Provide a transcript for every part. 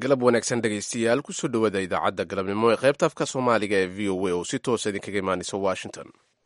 galab wanaagsan dhegaystayaal kusoo dhowaada idaacadda galabnimo ee qaybta afka soomaaliga ee v o a oo si toosa idinkaga imaanaysa washington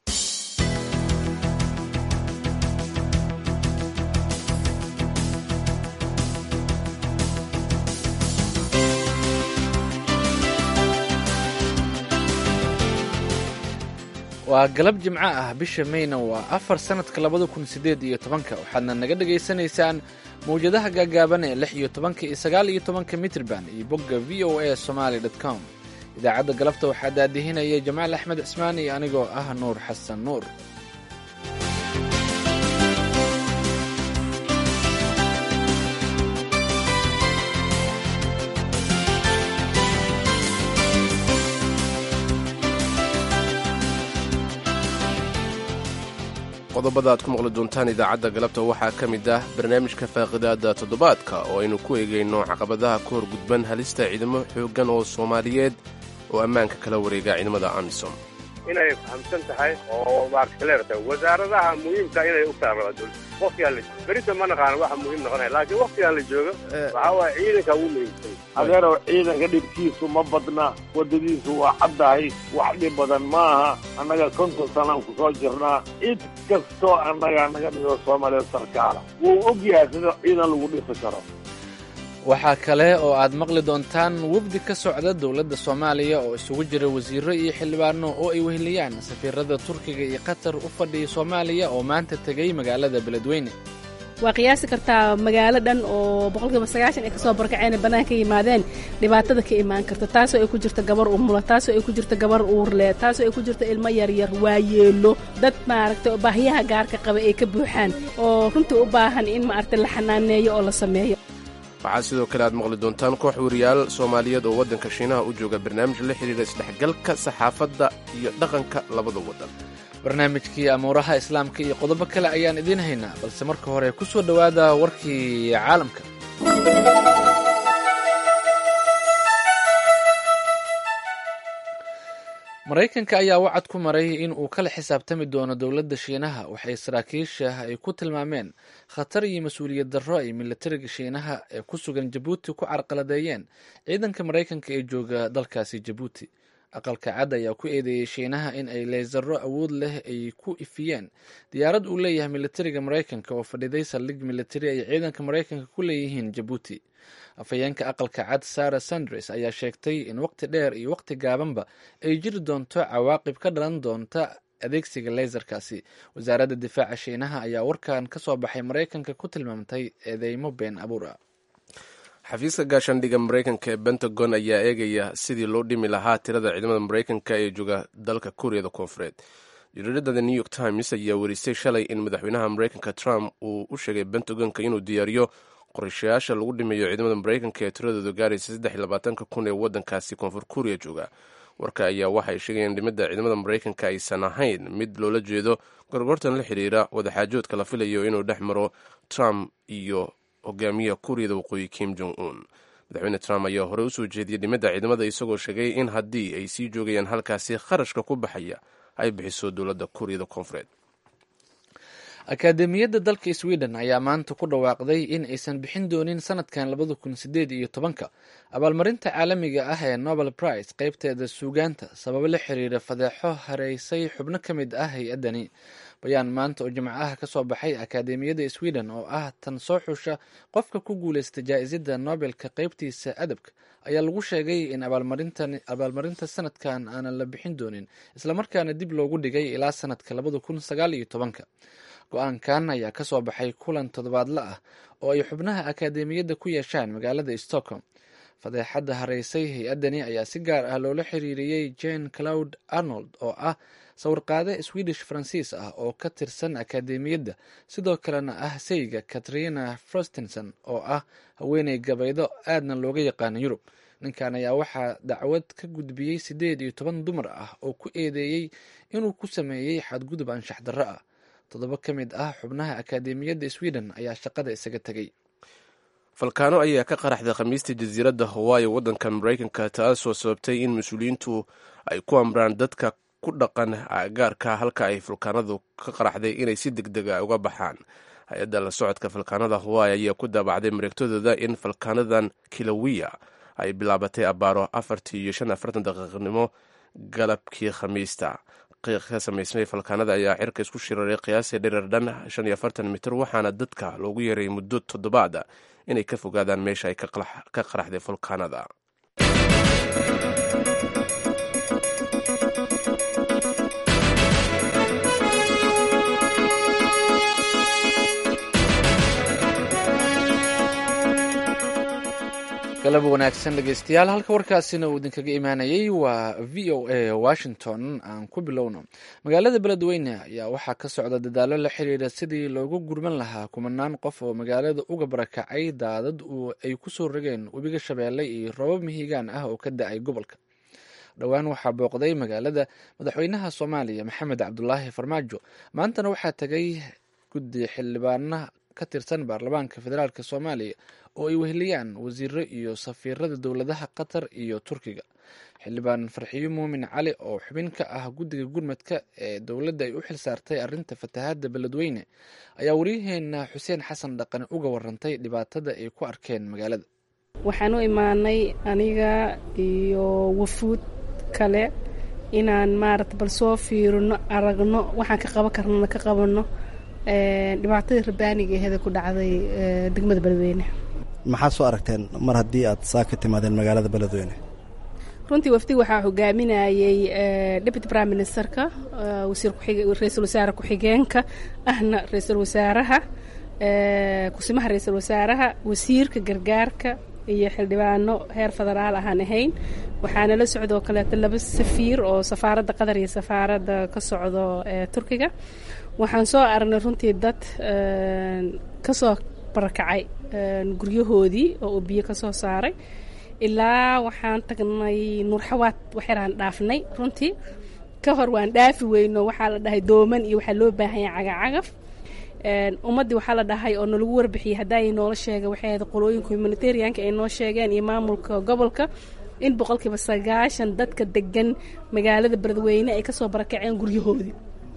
waa galab jimco ah bisha mayna waa afar sannadka labada kun siddeed iyo tobanka waxaadna naga dhagaysanaysaan mawjadaha gaagaaban ee lix iyo tobanka iyo sagaal iyo tobanka mitrban iyo bogga v o a somaali dot com idaacadda galabta waxaa daadihinaya jamaal axmed cismaan iyo anigoo ah nuur xasan nuur qodobada aad ku maqli doontaan idaacadda galabta waxaa ka mid ah barnaamijka faaqidaada toddobaadka oo aynu ku eegayno caqabadaha ka hor gudban halista ciidamo xooggan oo soomaaliyeed oo ammaanka kala wareega ciidamada amisom inay fahamsan tahay oo maartaleerta wasaaradaha muhiimka inay u taarraba dowladda waqtigaan la berita ma naqaano waxa muhiim noqonaya laakiin waqtigaan la joogo waxaa waaya ciidanka ugu muhiimsan adeerow ciidanka dhibkiisu ma badna waddadiisu waa caddahay wax dhib badan maaha annaga konton sanaan ku soo jirnaa cid kastoo annaga naga dhigo soomaaliya sarkaala wuu og yahay sida ciidan lagu dhisi karo waxaa kale oo aad maqli doontaan wafdi ka socda dowladda soomaaliya oo isugu jira wasiiro iyo xildhibaano oo ay weheliyaan safiirada turkiga iyo qatar u fadhiya soomaaliya oo maanta tegay magaalada beledweyne waa qiyaasi kartaa magaalo dhan oo boqolkiiba sagaashan ay kasoo barkaceen bannaanka ka yimaadeen dhibaatada ka imaan karta taasoo ay ku jirta gabar umula taasoo ay ku jirta gabar uurle taasoo ay ku jirta ilmo yaryar waayeelo dad maaragtay oo baahiyaha gaarka qaba ay ka buuxaan oo runtii u baahan in maaragtay la xanaaneeyo oo la sameeyo waxaa sidoo kale aad maqli doontaan koox wariyaal soomaaliyeed oo waddanka shiinaha u jooga barnaamij la xidhiidha isdhexgalka saxaafadda iyo dhaqanka labada waddan barnaamijkii amuuraha islaamka iyo qodobo kale ayaan idiin haynaa balse marka hore ku soo dhowaada warkii caalamka maraykanka ayaa wacad ku maray in uu kala xisaabtami doono dowladda shiinaha waxay saraakiisha ay ku tilmaameen khatar iyo mas-uuliyad darro ay militariga shiinaha ee ku sugan jabuuti ku carqaladeeyeen ciidanka maraykanka ee jooga dalkaasi jabuuti aqalka cad ayaa ku eedeeyey shiinaha in ay leysaro awood leh ay ku ifiyeen diyaarad uu leeyahay militariga maraykanka oo fadhiday saldhig militari ay ciidanka maraykanka ku leeyihiin jabuuti afhayeenka aqalka cad sara sandres ayaa sheegtay in waqti dheer iyo waqti gaabanba ay jiri doonto cawaaqib ka dhalan doonta adeegsiga leysarkaasi wasaaradda difaaca shiinaha ayaa warkan ka soo baxay maraykanka ku tilmaamtay eedeymo been abuur ah xafiiska gaashaandhigga maraykanka ee pentagon ayaa eegaya sidii loo dhimi lahaa tirada ciidamada maraykanka ee jooga dalka kuuriyada koonfureed jariirada the new york times ayaa werisay shalay in madaxweynaha maraykanka trump uu u sheegay pentagonka inuu diyaariyo qorshayaasha lagu dhimayo ciidamada maraykanka ee tiradooda gaaraysa saddex iyo labaatanka kun ee waddankaasi koonfur kuuriya jooga warka ayaa waxay sheegayeen dhimidda ciidamada maraykanka aysan ahayn mid loola jeedo gorgortan la xidhiira wadaxaajoodka la filayo inuu dhex maro trump iyo hogaamiyaha kuuriyada waqooyi kim jong un madaxweyne trump ayaa horey usoo jeediyey dhimidda ciidamada isagoo sheegay in haddii ay sii joogayaan halkaasi kharashka ku baxaya ay bixiso dowladda kuuriyada koonfureed akaademiyadda dalka sweden ayaa maanta ku dhawaaqday in aysan bixin doonin sanadkan labada kun sideed iyo tobanka abaalmarinta caalamiga ah ee nobel prize qeybteeda suugaanta sababo la xiriira fadeexo hareysay xubno ka mid ah hay-addani bayaan maanta oo jimcaha ka soo baxay akaademiyadda sweden oo ah tan soo xusha qofka ku guuleysta jaa-isadda nobelka qeybtiisa adabka ayaa lagu sheegay in abaalmarinta sanadkan aanan la bixin doonin islamarkaana dib loogu dhigay ilaa sanadka labada kun sagaal iyo tobanka go-aankan ayaa ka soo baxay kulan toddobaadle ah oo ay xubnaha akaademiyadda ku yeeshaan magaalada stockholm fadeexadda hareysay hay-addani ayaa si gaar ah loola xiriiriyey jane cloud arnold oo ah sawirqaade swedish faransiis ah oo ka tirsan akaademiyadda sidoo kalena ah sayga katrina frostinson oo ah haweeney gabaydo aadna looga yaqaano yurub ninkan ayaa waxaa dacwad ka gudbiyey siddeed iyo toban dumar ah oo ku eedeeyey inuu ku sameeyey xadgudub anshax darro ah toddoba ka mid ah xubnaha akaademiyadda sweden ayaa shaqada isaga tegey falkaano ayaa ka qaraxday khamiistii jasiiradda hawaayi waddanka maraykanka taasoo sababtay in mas-uuliyiintu ay ku amraan dadka ku dhaqan gaarka halka ay falkaanadu ka qaraxday inay si deg deg a uga baxaan hay-adda la socodka falkaanada hawaayi ayaa ku daabacday mareegtadooda in falkaanadan kilawiya ay bilaabatay abaaro afartii iyo shan afartan daqiiqnimo galabkii khamiista qiiq ka samaysmay falkaanada ayaa cirka isku shiraray qiyaasii dhirar dhan shan iyo afartan mitir waxaana dadka loogu yeeray muddo toddobaad inay ka fogaadaan meesha ay ka qaraxday falkaanada galab wanaagsan dhegeystayaal halka warkaasina uu idinkaga imaanayay waa v o a washington aan ku bilowno magaalada beledweyne ayaa waxaa ka socda dadaalo la xiriira sidii loogu gurman lahaa kumanaan qof oo magaalada uga barakacay daadad ay kusoo rogeen webiga shabeelle iyo robab mihigaan ah oo ka da-ay gobolka dhowaan waxaa booqday magaalada madaxweynaha soomaaliya maxamed cabdulaahi farmaajo maantana waxaa tagay guddi xildhibaana ka tirsan baarlamaanka federaalk soomaaliya oo ay weheliyaan wasiiro iyo safiirada dowladaha qatar iyo turkiga xildhibaan farxiyo muumin cali oo xubin ka ah guddiga gurmadka ee dowladda ay u xil saartay arrinta fatahaadda beledweyne ayaa waryaheena xuseen xasan dhaqane uga warantay dhibaatada ay ku arkeen magaalada waxaan u imaanay aniga iyo wafuud kale inaan maarata bal soo fiirino aragno waxaan ka qaban karnana ka qabanno dhibaatadii rabaaniga aheeda ku dhacday degmada beledweyne maxaad soo aragteen mar haddii aad saa ka timaadeen magaalada beledweyne runtii wafdiga waxaa hogaaminayay deputy prime ministerka wasiir ra-iisul wasaare ku-xigeenka ahna ra-iisul wasaaraha kusimaha ra-iisul wasaaraha wasiirka gargaarka iyo xildhibaano heer federaal ahaan ahayn waxaana la socdoo kaleeto laba safiir oo safaaradda qatar iyo safaaradda ka socdo turkiga waxaan soo aragnay runtii dad kasoo barakacay guryahoodii oo uu biyo ka soo saaray ilaa waxaan tagnay nuurxawaad waxyaraan dhaafnay runtii ka hor waan dhaafi weyno waxaa la dhahay dooman iyo waxaa loo baahanya cagacagaf ummaddii waxaa la dhahay oo nalagu warbixiyey haddaay noola sheega waxay ahayd qolooyinka humanitarianka ay noo sheegeen iyo maamulka gobolka in boqolkiiba sagaashan dadka degan magaalada beledweyne ay kasoo barakaceen guryahoodii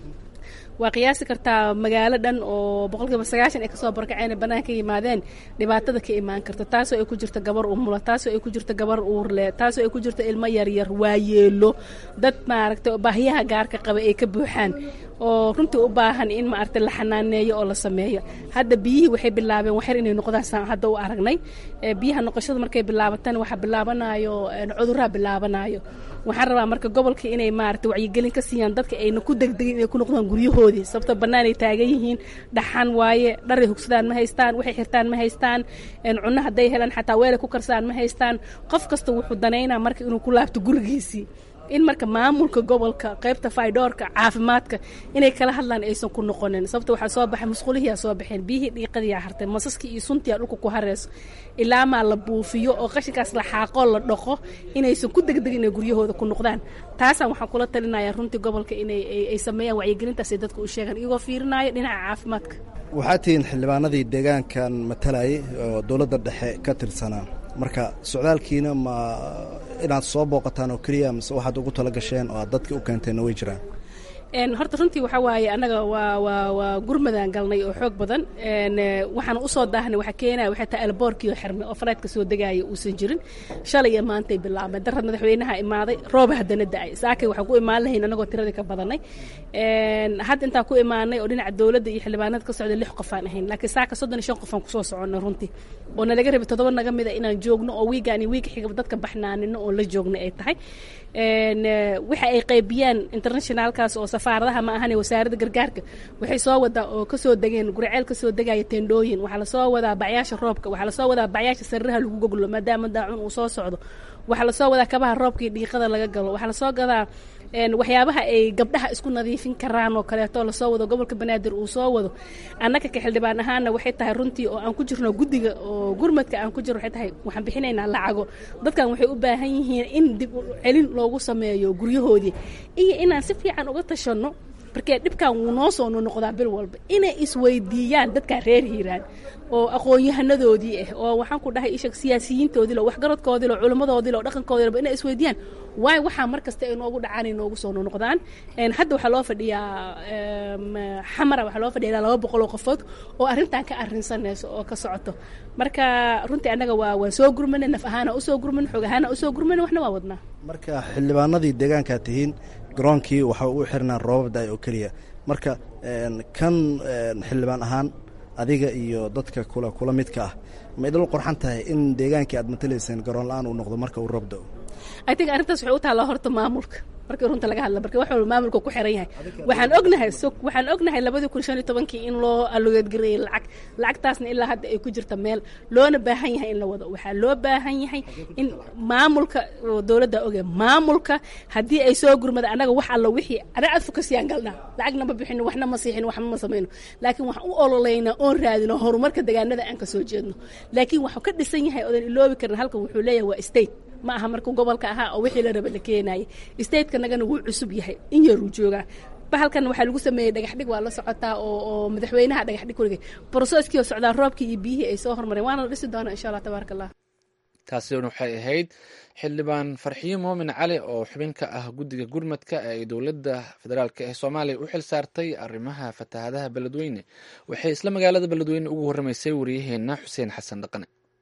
waa qiyaasi kartaa magaalo dhan oo boqolkiiba sagaashan ay kasoo barkaceen bannaan ka yimaadeen dhibaatada ka imaan karta taasoo ay ku jirta gabar umula taasoo ay ku jirta gabar uurle taasoo ay ku jirta ilmo yaryar waayeelo dad maaragtay baahiyaha gaarka qaba ay ka buuxaan oo runtii u baahan in maaragtay la xanaaneeyo oo la sameeyo hadda biyihii waxay bilaabeen waxyar inay noqdaan saan hadda u aragnay biyaha noqoshada markay bilaabataan waxaa bilaabanayo cudurraa bilaabanayo waxaan rabaa marka gobolka inay maaragtay wacyigelin ka siiyaan dadka ayna ku degdegin inay ku noqdaan guryahoodii sababto bannaanay taagan yihiin dhaxan waaye dharay hugsadaan ma haystaan waxay xirtaan ma haystaan cunno hadday helaan xataa weelay ku karsaan ma haystaan qof kasta wuxuu danaynaa marka inuu ku laabto gurigiisii in marka maamulka gobolka qaybta faydoorka caafimaadka inay kala hadlaan aysan ku noqonin sababta waxaa soo baxay musqulihiyaa soo baxeen biyihii dhiiqadiyaa hartay masaskii iyo suntiyaa dhulka ku hareyso ilaa maa la buufiyo oo qashinkaas la xaaqoo la dhaqo inaysan ku degdegin inay guryahooda ku noqdaan taasaan waxaan kula talinaya runtii gobolka inay ay sameeyaan wacyigelintaas ay dadka u sheegaan iyagoo fiirinaayo dhinaca caafimaadka waxaad tihiin xildhibaanadii deegaankan matalayay oo dowladda dhexe ka tirsanaa marka socdaalkiina ma inaad soo booqataan oo keliya mise waxaad ugu tala gasheen oo aad dadka u keenteenna way jiraan horta runtii waxaa waaye annaga waa waa waa gurmadaan galnay oo xoog badan waxaan usoo daahnay waxa keenaya waxay tahay alboorkii oo xirmay oo faleedka soo degaaya uusan jirin shalay iyo maantay bilaabeen darad madaxweynaha imaaday rooba haddana da-ay saakay waxaan ku imaan lahayn annagoo tiradii ka badanay hadda intaan ku imaanay oo dhinaca dowladda iyo xildhibaanada ka socda lix qofaan ahayn laakiin saaka soddon iyo shan qofaan kusoo soconnay runtii oo nalaga rabay toddoba naga mida inaan joogno oo wiigaan iyo wiiga xiga dadka baxnaanino oo la joogna ay tahay waxa ay qaybiyaan internationaalkaas oo safaaradaha ma ahan wasaaradda gargaarka waxay soo wadaa oo kasoo degeen guriceel kasoo degaya teendhooyin waxaa lasoo wadaa bacyaasha roobka waxaa lasoo wadaa bacyaasha sariraha lagu goglo maadaama daacun uu soo socdo waxaa lasoo wadaa kabaha roobkii dhiiqada laga galo waxaa lasoo gadaa waxyaabaha ay gabdhaha isku nadiifin karaan oo kaleeto lasoo wado gobolka banaadir uu soo wado annaka ka xildhibaan ahaana waxay tahay runtii oo aan ku jirno guddiga oo gurmadka aan ku jirno waxay tahay waxaan bixinaynaa lacago dadkan waxay u baahan yihiin in dib celin loogu sameeyo guryahoodii iyo inaan si fiican uga tashanno markee dhibkan wuu noo soo nonoqdaa bil walba inay isweydiiyaan dadkaa reer hiiraan oo aqoon-yahanadoodii ah oo waxaan ku dhahay ishag siyaasiyiintoodii lo waxgaradkoodii lo culimmadoodii lo dhaqankoodii lo inay isweydiiyaan waayo waxaa mar kasta ay noogu dhacaan ay noogu soo nonoqdaan hadda waxaa loo fadhiyaa xamara waxaa loo fadhiya ilaa laba boqol oo qofood oo arrintan ka arrinsanayso oo ka socoto marka runtii annaga waa waan soo gurmanay naf ahaana usoo gurman xoog ahaana usoo gurmanay waxna waa wadnaa marka xildhibaanadii deegaankaa tihiin garoonkii waxa u xirnaan roobab da-ay oo keliya marka kan xildhibaan ahaan adiga iyo dadka kula kula midka ah ma idil qorxan tahay in deegaankii aad matalayseen garoon la-aan uu noqdo marka uu roob da-o i think arrintaas waxay u taallaa horta maamulka markii runta laga hadla marka wax walba maamulka ku xiran yahay waxaan ognahay so waxaan ognahay labadii kun shan iyo tobankii in loo allogeedgareeyey lacag lacagtaasna ilaa hadda ay ku jirta meel loona baahan yahay in la wado waxaa loo baahan yahay in maamulka dowladda oge maamulka haddii ay soo gurmada annaga wax alla wixii anaga adfokasiyaan galnaa lacagna ma bixino waxna ma siixin waxna ma samayno laakiin waxaan u ololeynaa oon raadino horumarka deegaanada aan ka soo jeedno laakiin waxuu ka dhisan yahay odan iloobi karin halkan wuxuu leeyahay waa state ma aha markuu gobolka ahaa oo wixii la raba la keenayay stateka nagana wuu cusub yahay in yaruu joogaa bahalkan waxaa lagu sameeyey dhagaxdhig waa la socotaa oo oo madaxweynaha dhagaxdhig kuligay broseskii oo socdaa roobkii iyo biyihii ay soo hormareen waana la dhisi doonaa insha allah tabaaraka allah taasina waxay ahayd xildhibaan farxiyo moomin cali oo xubin ka ah guddiga gurmadka ee ay dowladda federaalk ee soomaaliya u xil saartay arrimaha fatahaadaha beledweyne waxay isla magaalada beledweyne ugu warramaysay wariyaheenna xuseen xasan dhaqane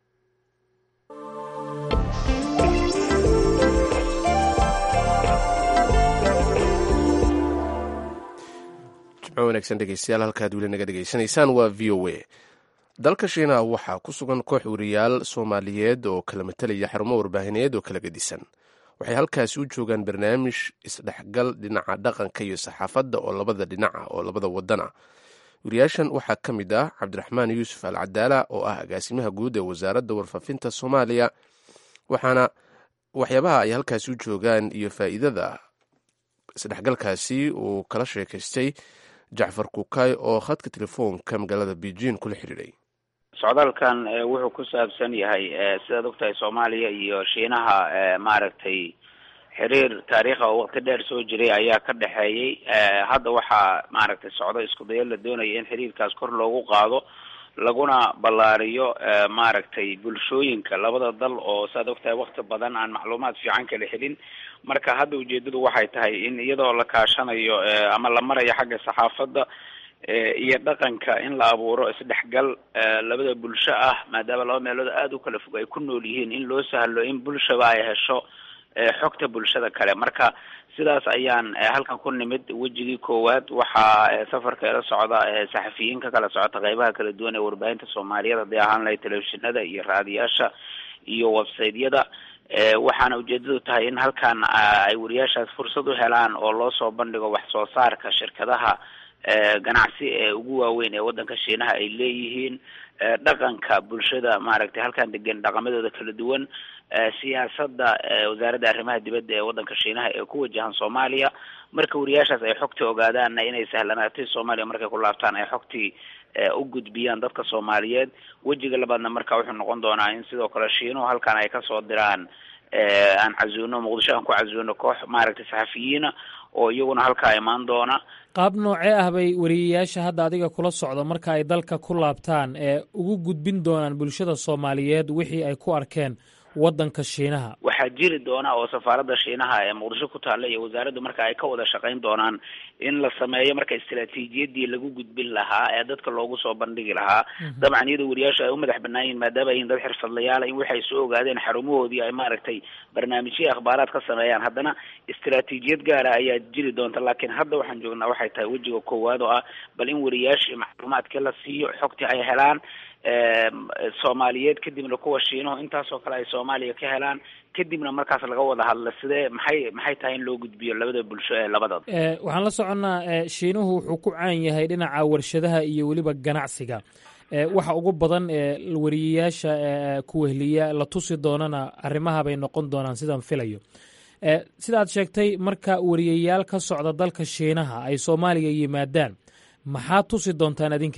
wanaagsan dhegeystayaal halkaad weli naga dhegeysanaysaan waa v o a dalka shiinaha waxaa ku sugan koox wariyaal soomaaliyeed oo kala matelaya xarumo warbaahineed oo kala gedisan waxay halkaasi u joogaan barnaamij isdhexgal dhinaca dhaqanka iyo saxaafadda oo labada dhinaca oo labada wadan ah wariyaashan waxaa ka mid ah cabdiraxmaan yuusuf al cadaala oo ah agaasimaha guud ee wasaaradda warfaafinta soomaaliya waxaana waxyaabaha ay halkaasi u joogaan iyo faa'iidada isdhexgalkaasi uu kala sheekaystay jacfar kukay oo khadka telefoonka magaalada beijing kula xidhiidhay socdaalkan wuxuu ku saabsan yahay sidaad ogtahay soomaaliya iyo shiinaha maaragtay xiriir taariikha oo waqti dheer soo jiray ayaa ka dhexeeyey hadda waxaa maaragtay socdo isku dayo la doonaya in xiriirkaas kor loogu qaado laguna ballaariyo maaragtay bulshooyinka labada dal oo saad ogtahay wakti badan aan macluumaad fiican kala helin marka hadda ujeedadu waxay tahay in iyadoo la kaashanayo ama la marayo xagga saxaafadda iyo dhaqanka in la abuuro isdhexgal labada bulsho ah maadaama laba meelood aada u kala fog ay ku nool yihiin in loo sahlo in bulshaba ay hesho xogta bulshada kale marka sidaas ayaan halkan ku nimid wejigii koowaad waxaa safarka ila socda saxafiyiin ka kala socota qeybaha kala duwan ee warbaahinta soomaaliyeed hadday ahaan lahay telefishinada iyo raadiyaasha iyo websiteyada waxaana ujeedadu tahay in halkan ay wariyaashaas fursad u helaan oo loo soo bandhigo wax soo saarka shirkadaha ganacsi ee ugu waaweyn ee waddanka shiinaha ay leeyihiin dhaqanka bulshada maaragtay halkan degan dhaqamadooda kala duwan siyaasadda wasaaradda arrimaha dibadda ee waddanka shiinaha ee ku wajahan soomaaliya marka wariyaashaas ay xogta ogaadaanna inay sahlanaatay soomaaliya markay ku laabtaan ay xogtii u gudbiyaan dadka soomaaliyeed wejiga labaadna marka wuxuu noqon doonaa in sidoo kale shiinuhu halkan ay kasoo diraan aan casuuno muqdisho aan ku casuuno koox maaragtay saxafiyiina oo iyaguna halkaa imaan doona qaab noocee ah bay wariyayaasha hadda adiga kula socda marka ay dalka ku laabtaan ee ugu gudbin doonaan bulshada soomaaliyeed wixii ay ku arkeen waddanka shiinaha waxaa jiri doona oo safaaradda shiinaha ee muqdisho ku taalla iyo wasaaraddu marka ay ka wada shaqayn doonaan in la sameeyo marka istaraatiijiyadii lagu gudbin lahaa ee dadka loogu soo bandhigi lahaa dabcan iyadoo wariyaasha ay u madax banaan yihin maadaama ay yihin dad xirfadlayaala in waxay soo ogaadeen xarumahoodii ay maaragtay barnaamijyo akhbaaraad ka sameeyaan haddana istaraatiijiyad gaara ayaa jiri doonta laakiin hadda waxaan joognaa waxay tahay wejiga koowaad oo ah bal in wariyaashii macluumaadka la siiyo xogtii ay helaan soomaaliyeed kadibna kuwa shiinuhu intaasoo kale ay soomaaliya ka helaan kadibna markaas laga wada hadla sidee maxay maxay tahay in loo gudbiyo labada bulsho ee labada waxaan la soconnaa shiinuhu wuxuu ku caan yahay dhinaca warshadaha iyo weliba ganacsiga waxa ugu badan ee wariyayaasha kuwehliya la tusi doonana arrimaha bay noqon doonaan sidaan filayo sidaad sheegtay marka wariyayaal ka socda dalka shiinaha ay soomaaliya yimaadaan maxaa tusi doontaan adinka waxaan tusi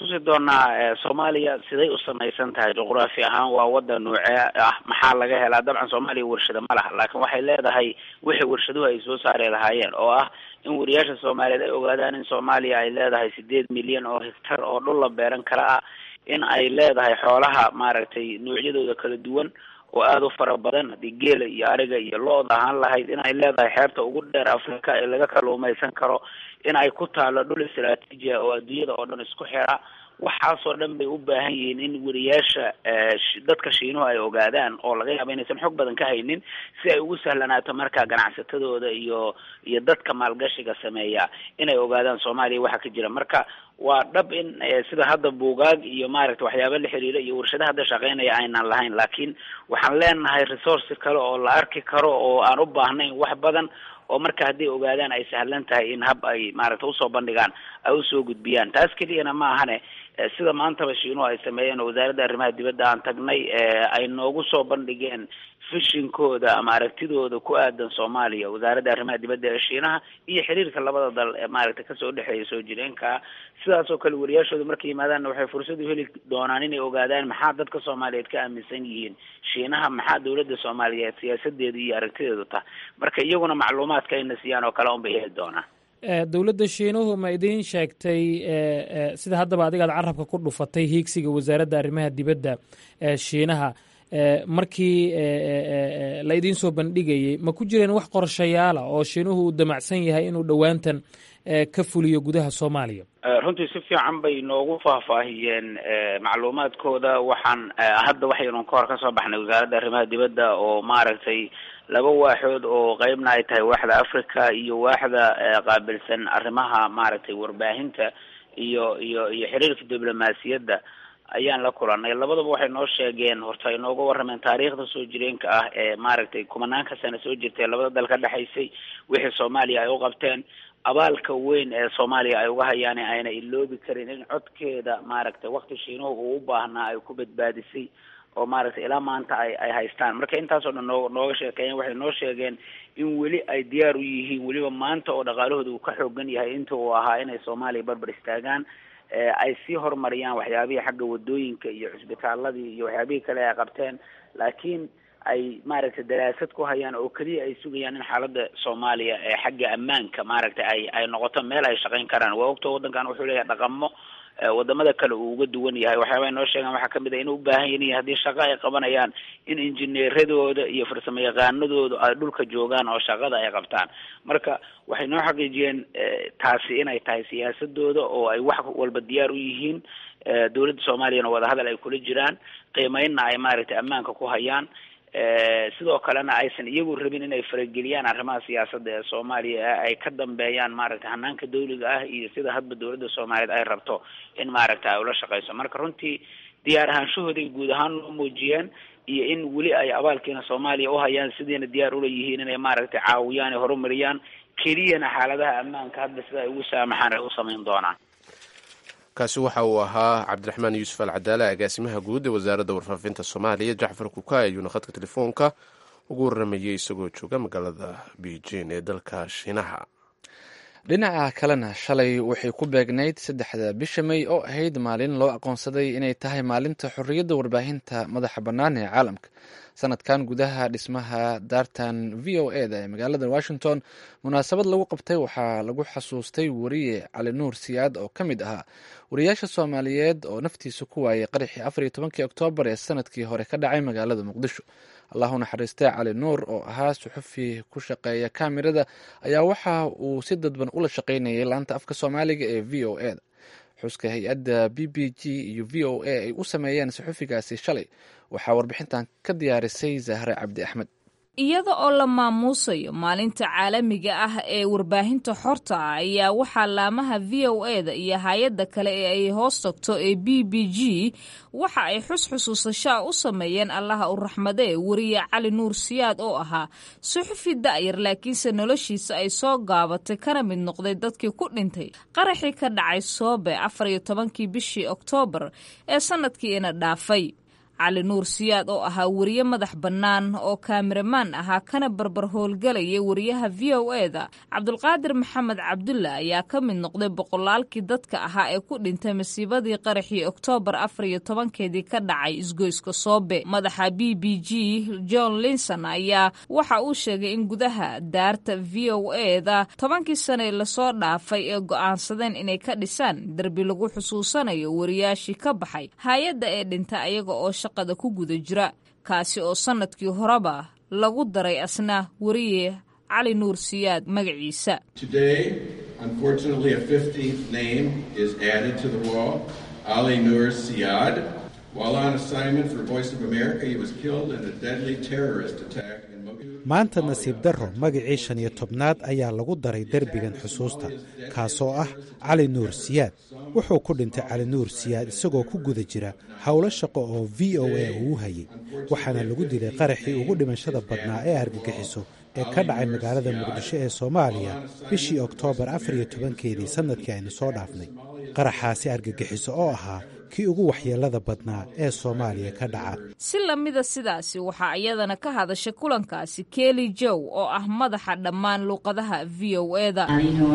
tusi doonaa soomaaliya siday u samaysan tahay juqraafi ahaan waa wadan noocee ah maxaa laga helaa dabcan soomaaliya warshado ma laha laakiin waxay leedahay wixii warshaduhu ay soo saari lahaayeen oo ah in wariyaasha soomaaliyeed ay ogaadaan in soomaaliya ay leedahay sideed milyan oo hektar oo dhul la beeran kara ah in ay leedahay xoolaha maaragtay noocyadooda kala duwan oo aada u fara badan haddii geela iyo ariga iyo lo-da ahaan lahayd in ay leedahay xeebta ugu dheer africa ee laga kaluumaysan karo in ay ku taalo dhul istraatiiji ah oo adduunyada oo dhan isku xira waxaasoo dhan bay u baahan yihiin in wariyaasha dadka shiinuhu ay ogaadaan oo laga yaabo inaysan xog badan ka haynin si ay ugu sahlanaato markaa ganacsatadooda iyo iyo dadka maalgashiga sameeya inay ogaadaan soomaaliya waxa ka jira marka waa dhab in sida hadda buugaag iyo maaragta waxyaaba la xiriira iyo warshadaha hadda shaqeynaya aynan lahayn laakiin waxaan leenahay resource kale oo la arki karo oo aan u baahnayn wax badan oo marka hadday ogaadaan ay sahlan tahay in hab ay maaragta usoo bandhigaan ay usoo gudbiyaan taas keliyana ma ahane sida maantaba shiinuhu ay sameeyeen oo wasaaradda arrimaha dibadda aan tagnay ay noogu soo bandhigeen fishinkooda ama aragtidooda ku aadan soomaaliya wasaaradda arrimaha dibadda ee shiinaha iyo xiriirka labada dal ee maaragta kasoo dhexeeya soo jireenka sidaas oo kale wariyaashooda markay yimaadaanna waxay fursad u heli doonaan inay ogaadaan maxaa dadka soomaaliyeed ka aaminsan yihiin shiinaha maxaa dowladda soomaaliyeed siyaasadeedu iyo aragtideedu tah marka iyaguna macluumaadka ayna siiyaan oo kale unbay heli doonaan dowladda shiinuhu ma idiin sheegtay sida haddaba adigaad carabka ku dhufatay hiigsiga wasaaradda arrimaha dibadda ee shiinaha markii la idiin soo bandhigayey ma ku jireen wax qorshayaala oo shiinuhu uu damacsan yahay inuu dhowaantan ka fuliyo gudaha soomaaliya runtii si fiican bay noogu faahfaahiyeen macluumaadkooda waxaan hadda waxaynu ka hor ka soo baxnay wasaaradda arrimaha dibadda oo maaragtay laba waaxood oo qeybna ay tahay waaxda africa iyo waaxda qaabilsan arrimaha maaragtay warbaahinta iyo iyo iyo xiriirka diblomaasiyadda ayaan la kulanay labadaba waxay noo sheegeen horta ay nooga warrameen taariikhda soo jireenka ah ee maaragtay kumanaanka sano soo jirtay labada dal ka dhexaysay wixii soomaaliya ay u qabteen abaalka weyn ee soomaaliya ay uga hayaan ayna iloobi karin in codkeeda maaragtay wakti shiinuhu uu u baahnaa ay ku badbaadisay oo maaragtay ilaa maanta ay ay haystaan marka intaasoo dhan noo nooga sheekeeyeen waxay noo sheegeen in weli ay diyaar u yihiin weliba maanta oo dhaqaalahooda uu ka xoogan yahay inta uu ahaa inay soomaaliya barbar istaagaan ay sii horumariyaan waxyaabihii xagga wadooyinka iyo cusbitaaladii iyo waxyaabihii kale ay qabteen laakiin ay maaragtay daraasad ku hayaan oo keliya ay sugayaan in xaaladda soomaaliya ee xagga ammaanka maaragtay ay ay noqoto meel ay shaqayn karaan waa ogta waddankan wuxuu leeyahay dhaqamo wadamada kale uu uga duwan yahay waxyaaba noo sheegaan waxaa kamid a inay u baahan yihiin haddii shaqo ay qabanayaan in injineeradooda iyo farsamo yaqaanadooda ay dhulka joogaan oo shaqada ay qabtaan marka waxay noo xaqiijiyeen taasi inay tahay siyaasadooda oo ay wax walba diyaar u yihiin dowladda soomaaliyana wadahadal ay kula jiraan qiimeynna ay maaragtay ammaanka ku hayaan sidoo kalena aysan iyagu rabin inay farageliyaan arrimaha siyaasadda ee soomaaliya ay ka dambeeyaan maaragtay hanaanka dawliga ah iyo sida hadba dowladda soomaaliyeed ay rabto in maaragtay ay ula shaqeyso marka runtii diyaar ahaanshahooday guud ahaan loo muujiyeen iyo in weli ay abaalkiina soomaaliya uhayaan sidiina diyaar ula yihiin inay maaragtay caawiyaan ee horumariyaan keliyana xaaladaha ammaanka hadda sida ay ugu saamaxaan ay u samayn doonaan kaasi waxa uu ahaa cabdiraxmaan yuusuf alcadaale agaasimaha guud ee wasaaradda warfaafinta soomaaliya jacfar kuka ayuuna khadka telefoonka ugu warramayay isagoo jooga magaalada beijing ee dalka shiinaha dhinaca kalena shalay waxay ku beegnayd saddexda bisha may oo ahayd maalin loo aqoonsaday inay tahay maalinta xorriyadda warbaahinta madaxa bannaan ee caalamka sanadkan gudaha dhismaha daartan v o e da ee magaalada washington munaasabad lagu qabtay waxaa lagu xasuustay wariye cali nuur siyaad oo ka mid ahaa wariyaasha soomaaliyeed oo naftiisa ku waayay qaraxii afar iyo tobankii oktoobar ee sanadkii hore ka dhacay magaalada muqdisho allahu naxariistay cali nuur oo ahaa suxufi ku shaqeeya kamirada ayaa waxa uu si dadban ula shaqeynayay laanta afka soomaaliga ee v o e da xuska hay-adda b b g iyo v o a ay u sameeyeen suxufigaasi shalay waxaa warbixintan ka diyaarisay zahre cabdi axmed iyada oo la maamuusayo maalinta caalamiga ah ee warbaahinta xorta ah ayaa waxaa laamaha v o e da iyo hay-adda kale ee ay hoos tagto ee b b g waxa ay xusxusuusashaa u sameeyeen allaha u raxmadee wariye cali nuur siyaad oo ahaa suxufi da'yar laakiinse noloshiisa ay soo gaabatay kana mid noqday dadkii ku dhintay qaraxii ka dhacay soobe afar iyo tobankii bishii oktoobar ee sanadkii ina dhaafay cali nuur siyaad oo ahaa wariye madax bannaan oo kaamiramaan ahaa kana barbar howlgalaya wariyaha v o e da cabdulqaadir maxamed cabdulla ayaa ka mid noqday boqolaalkii dadka ahaa ee ku dhintay masiibadii qaraxii oktoobar afar iyo tobankeedii ka dhacay isgoyska soobe madaxa b b g john linson ayaa waxa uu sheegay in gudaha daarta v o e da tobankii sane lasoo dhaafay ee go'aansadeen inay ka dhisaan derbi lagu xusuusanayo wariyaashii ka baxay hay-adda ee dhinta ayaga oo shaqada ku guda jira kaasi oo sannadkii horeba lagu daray asna wariye cali nuur siyaad magaciisa maanta nasiib darro magacii shan iyo tobnaad ayaa lagu daray derbigan xusuusta kaasoo ah cali nuur siyaad wuxuu ku dhintay cali nuur siyaad isagoo ku guda jira howlo shaqo oo v o a uu hayay waxaana lagu dilay qaraxii ugu dhimashada badnaa ee argagixiso ee ka dhacay magaalada muqdisho ee soomaaliya bishii oktoobar afar iyo tobankeedii sannadkii aynu soo dhaafnay qaraxaasi argagixiso oo ahaa kii ugu waxyeelada badnaa ee soomaaliya ka dhaca si lamida sidaasi waxaa iyadana ka hadashay kulankaasi keli jow oo ah madaxa dhammaan luuqadaha v o e da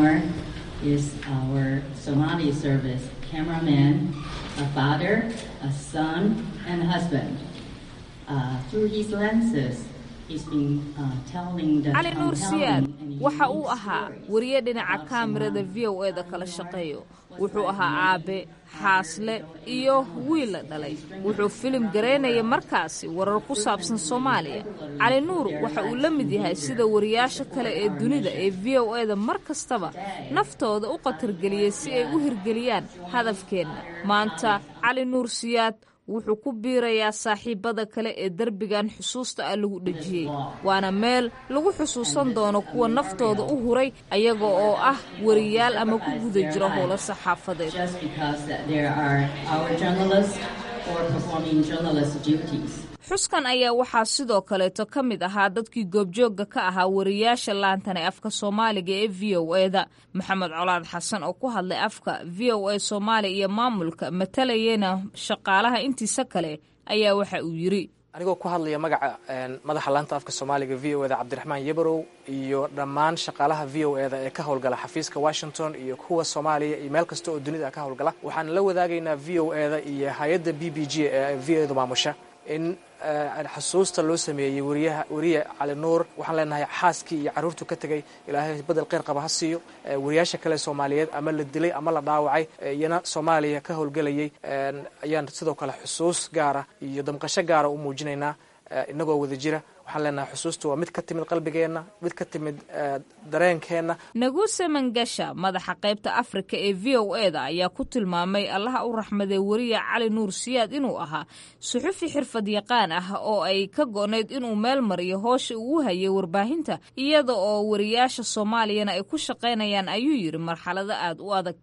cali nuur siyaad waxa uu ahaa wariye dhinaca kaamirada v o e da kala shaqeeyo wuxuu ahaa aabe xaasle iyo wiil la dhalay wuxuu filim garaynaya markaasi warar ku saabsan soomaaliya cali nuur waxa uu la mid yahay sida wariyaasha kale ee dunida ee v o e da mar kastaba naftooda u qatargeliyey si ay u hirgeliyaan hadafkeenna maanta cali nuur siyaad wuxuu ku biirayaa saaxiibada kale ee derbigan xusuusta ah lagu dhejiyey waana meel lagu xusuusan doono kuwa naftooda u huray ayaga oo ah wariyaal ama ku guda jira howlo saxaafadeed xuskan ayaa waxaa sidoo kaleeto ka mid ahaa dadkii goobjoogga ka ahaa wariyaasha laantan ee afka soomaaliga ee v o e da maxamed colaad xasan oo ku hadlay afka v o e soomaaliya iyo maamulka matalayena shaqaalaha intiisa kale ayaa waxa uu yidri anigoo ku hadlaya magaca madaxa laanta afka soomaaliga v o e da cabdiraxmaan yabarow iyo dhammaan shaqaalaha v o e da ee ka howlgala xafiiska washington iyo kuwa soomaaliya iyo meel kasta oo dunida ka howlgala waxaan la wadaagaynaa v o e da iyo hay-adda b b g ee v o e da maamusha in xusuusta loo sameeyey wariyaha wariye cali nuur waxaan leenahay xaaskii iyo carruurtu ka tegay ilaahay bedel kheyr qaba ha siiyo wariyaasha kale soomaaliyeed ama la dilay ama la dhaawacay iyana soomaaliya ka howlgelayay ayaan sidoo kale xusuus gaara iyo damqasho gaara u muujinaynaa inagoo wada jira waxaan leenahay xusuustu waa mid ka timid qalbigeenna mid ka timid dareenkeenna naguse mangasha madaxa qaybta afrika ee v o e da ayaa ku tilmaamay allaha u raxmadee wariye cali nuur siyaad inuu ahaa suxufi xirfad yaqaan ah oo ay ka go-nayd inuu meel mariyo hoosha uu hayay warbaahinta iyada oo wariyaasha soomaaliyana ay ku shaqaynayaan ayuu yidhi marxalado aad u adag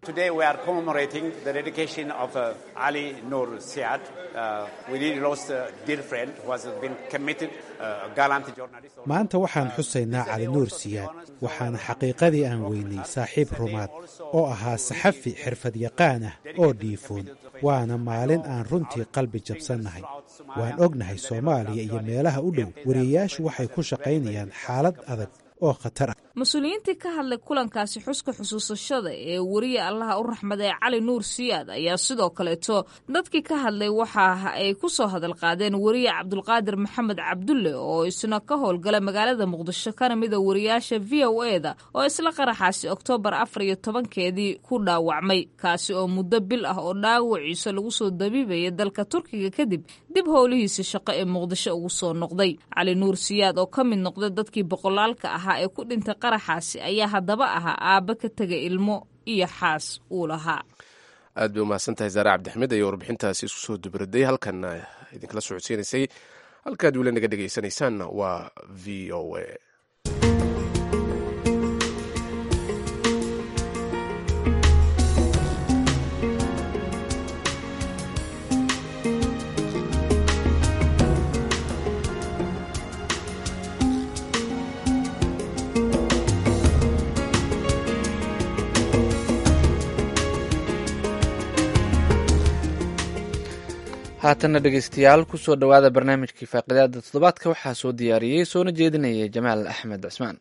maanta waxaan xusaynaa cali nuur siyaad waxaana xaqiiqadii aan weynay saaxiib rumaad oo ahaa saxafi xirfad yaqaan ah oo dhiifoon waana maalin aan runtii qalbi jabsannahay waan ognahay soomaaliya iyo meelaha u dhow wariyayaashu waxay ku shaqaynayaan xaalad adag oo khatar ah mas-uuliyiintii ka hadlay kulankaasi xuska xusuusashada ee weriye allaha u raxmada ee cali nuur siyaad ayaa sidoo kaleeto dadkii ka hadlay waxa ay ku soo hadal qaadeen weriye cabdulqaadir maxamed cabdulle oo isna ka howlgala magaalada muqdisho kana mida wariyaasha v o e da oo isla qaraxaasi oktoobar afar iyo tobankeedii ku dhaawacmay kaasi oo muddo bil ah oo dhaawaciisa lagu soo dabiibaya dalka turkiga kadib dib howlihiisa shaqo ee muqdisho ugu soo noqday cali nuur siyaad oo ka mid noqday dadkii boqolaalka ahaa ee ku dhintay qaraxaasi ayaa haddaba ahaa aabba ka tegay ilmo iyo xaas uu lahaa aad bay umahadsan tahay saare cabdixmed ayaa warbixintaasi isku soo dubraday halkanna idinkala socodsiinaysay halkaad weli naga dhegaysanaysaanna waa v o a haatanna dhegeystayaal kusoo dhowaada barnaamijkii faaqidaada toddobaadka waxaa soo diyaariyey soona jeedinaya jamaal axmed cismaan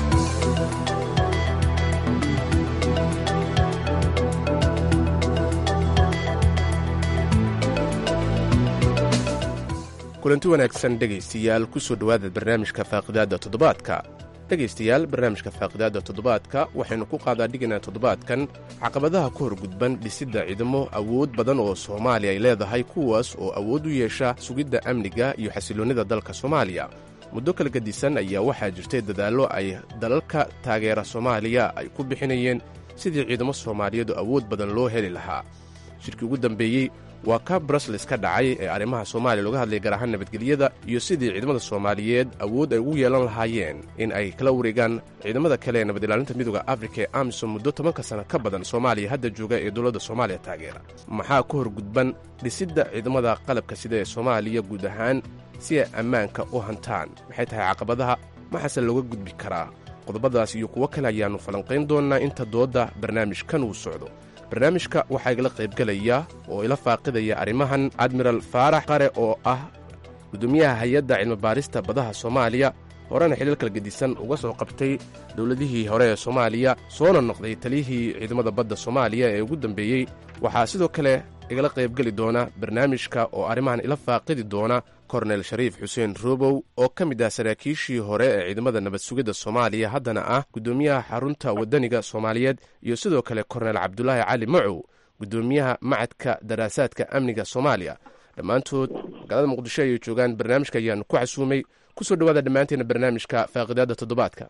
kulanti wanaagsan dhegaystayaal kusoo dhowaada barnaamijka faaqidaadda toddobaadka dhegaystayaal barnaamijka faaqidaadda toddobaadka waxaynu ku qaadaa dhiganaa toddobaadkan caqabadaha ku horgudban dhisidda ciidamo awood badan oo soomaaliya ay leedahay kuwaas oo awood u yeesha sugidda amniga iyo xasiloonnida dalka soomaaliya muddo kala gadisan ayaa waxaa jirtay dadaallo ay dalalka taageera soomaaliya ay ku bixinayeen sidii ciidamo soomaaliyeedu awood badan loo heli lahaa shirkii ugu dambeeyey waa ka brusles ka dhacay ee arrimaha soomaaliya looga hadlaya gaar ahaan nabadgelyada iyo sidii ciidamada soomaaliyeed awood ay ugu yeelan lahaayeen in ay kala wareegaan ciidamada kale ee nabad ilaalinta midooda afrika ee amisom muddo tobanka sana ka badan soomaaliya hadda jooga ee dowladda soomaaliya taageera maxaa ka hor gudban dhisidda ciidamada qalabka sida ee soomaaliya guud ahaan si ay ammaanka u hantaan maxay tahay caqabadaha maxaase looga gudbi karaa qodobadaas iyo kuwo kale ayaannu falanqayn doonnaa inta doodda barnaamijkan uu socdo barnaamijka waxaa igala qaybgelaya oo ila faaqidaya arrimahan admiral faarax qare oo ah gudoomiyaha hay-adda cilmibaarista badaha soomaaliya horena xilal kala gedisan uga soo qabtay dowladihii hore ee soomaaliya soona noqday taliyihii ciidamada badda soomaaliya ee ugu dambeeyey waxaa sidoo kale igala qaybgeli doona barnaamijka oo arrimahan ila faaqidi doona kornel shariif xuseen robow oo ka mid ah saraakiishii hore ee ciidamada nabad sugidda soomaaliya haddana ah guddoomiyaha xarunta waddaniga soomaaliyeed iyo sidoo kale kornel cabdulaahi cali macow guddoomiyaha macadka daraasaadka amniga soomaaliya dhammaantood magaalada muqdisho ayay joogaan barnaamijka ayaanu ku xasuumay kusoo dhowaada dhammaanteena barnaamijka faaqidaadda toddobaadka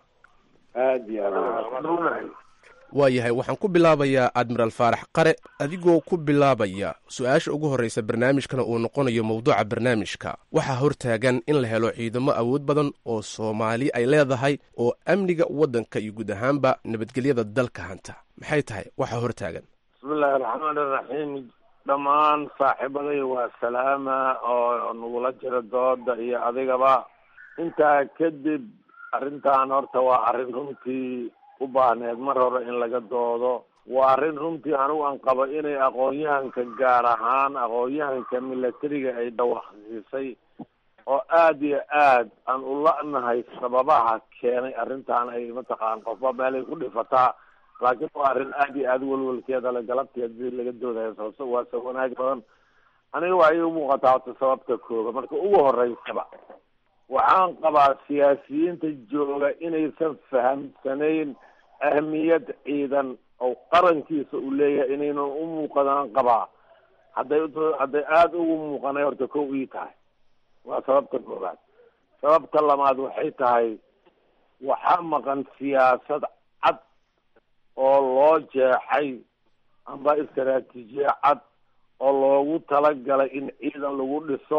waa yahay waxaan ku bilaabayaa admiral faarax qare adigoo ku bilaabaya su-aasha ugu horraysa barnaamijkana uu noqonayo mowduuca barnaamijka waxaa hortaagan in la helo ciidamo awood badan oo soomaali ay leedahay oo amniga waddanka iyo guud ahaanba nabadgelyada dalka hanta maxay tahay waxaa hortaagan bismillahi raxmaan iraxiim dhammaan saaxiibaday waa salaama oo nagula jira dooda iyo adigaba intaa kadib arrintan horta waa arrin runtii u baahneed mar hore in laga doodo waa arrin runtii anigu aan qabo inay aqoon-yahanka gaar ahaan aqoon-yahanka milatariga ay dhawaqsiisay oo aada iyo aad aan u la-nahay sababaha keenay arrintan ay mataqaan qofba meelay ku dhifataa laakiin waa arrin aada iyo aada welwelkeeda le galabteed si laga doodayo sababto waa sa wanaag badan aniga waa ii muuqataa horta sababta kooga marka ugu horeysaba waxaan qabaa siyaasiyiinta jooga inaysan fahamsanayn ahmiyad ciidan oo qarankiisa uu leeyahay inaynan u muuqadaan qabaa hadday hadday aada ugu muuqanay horta kow ii tahay waa sababta koobaad sababta labaad waxay tahay waxaa maqan siyaasad cad oo loo jeexay amba istaraatiijiye cad oo loogu talagalay in ciidan lagu dhiso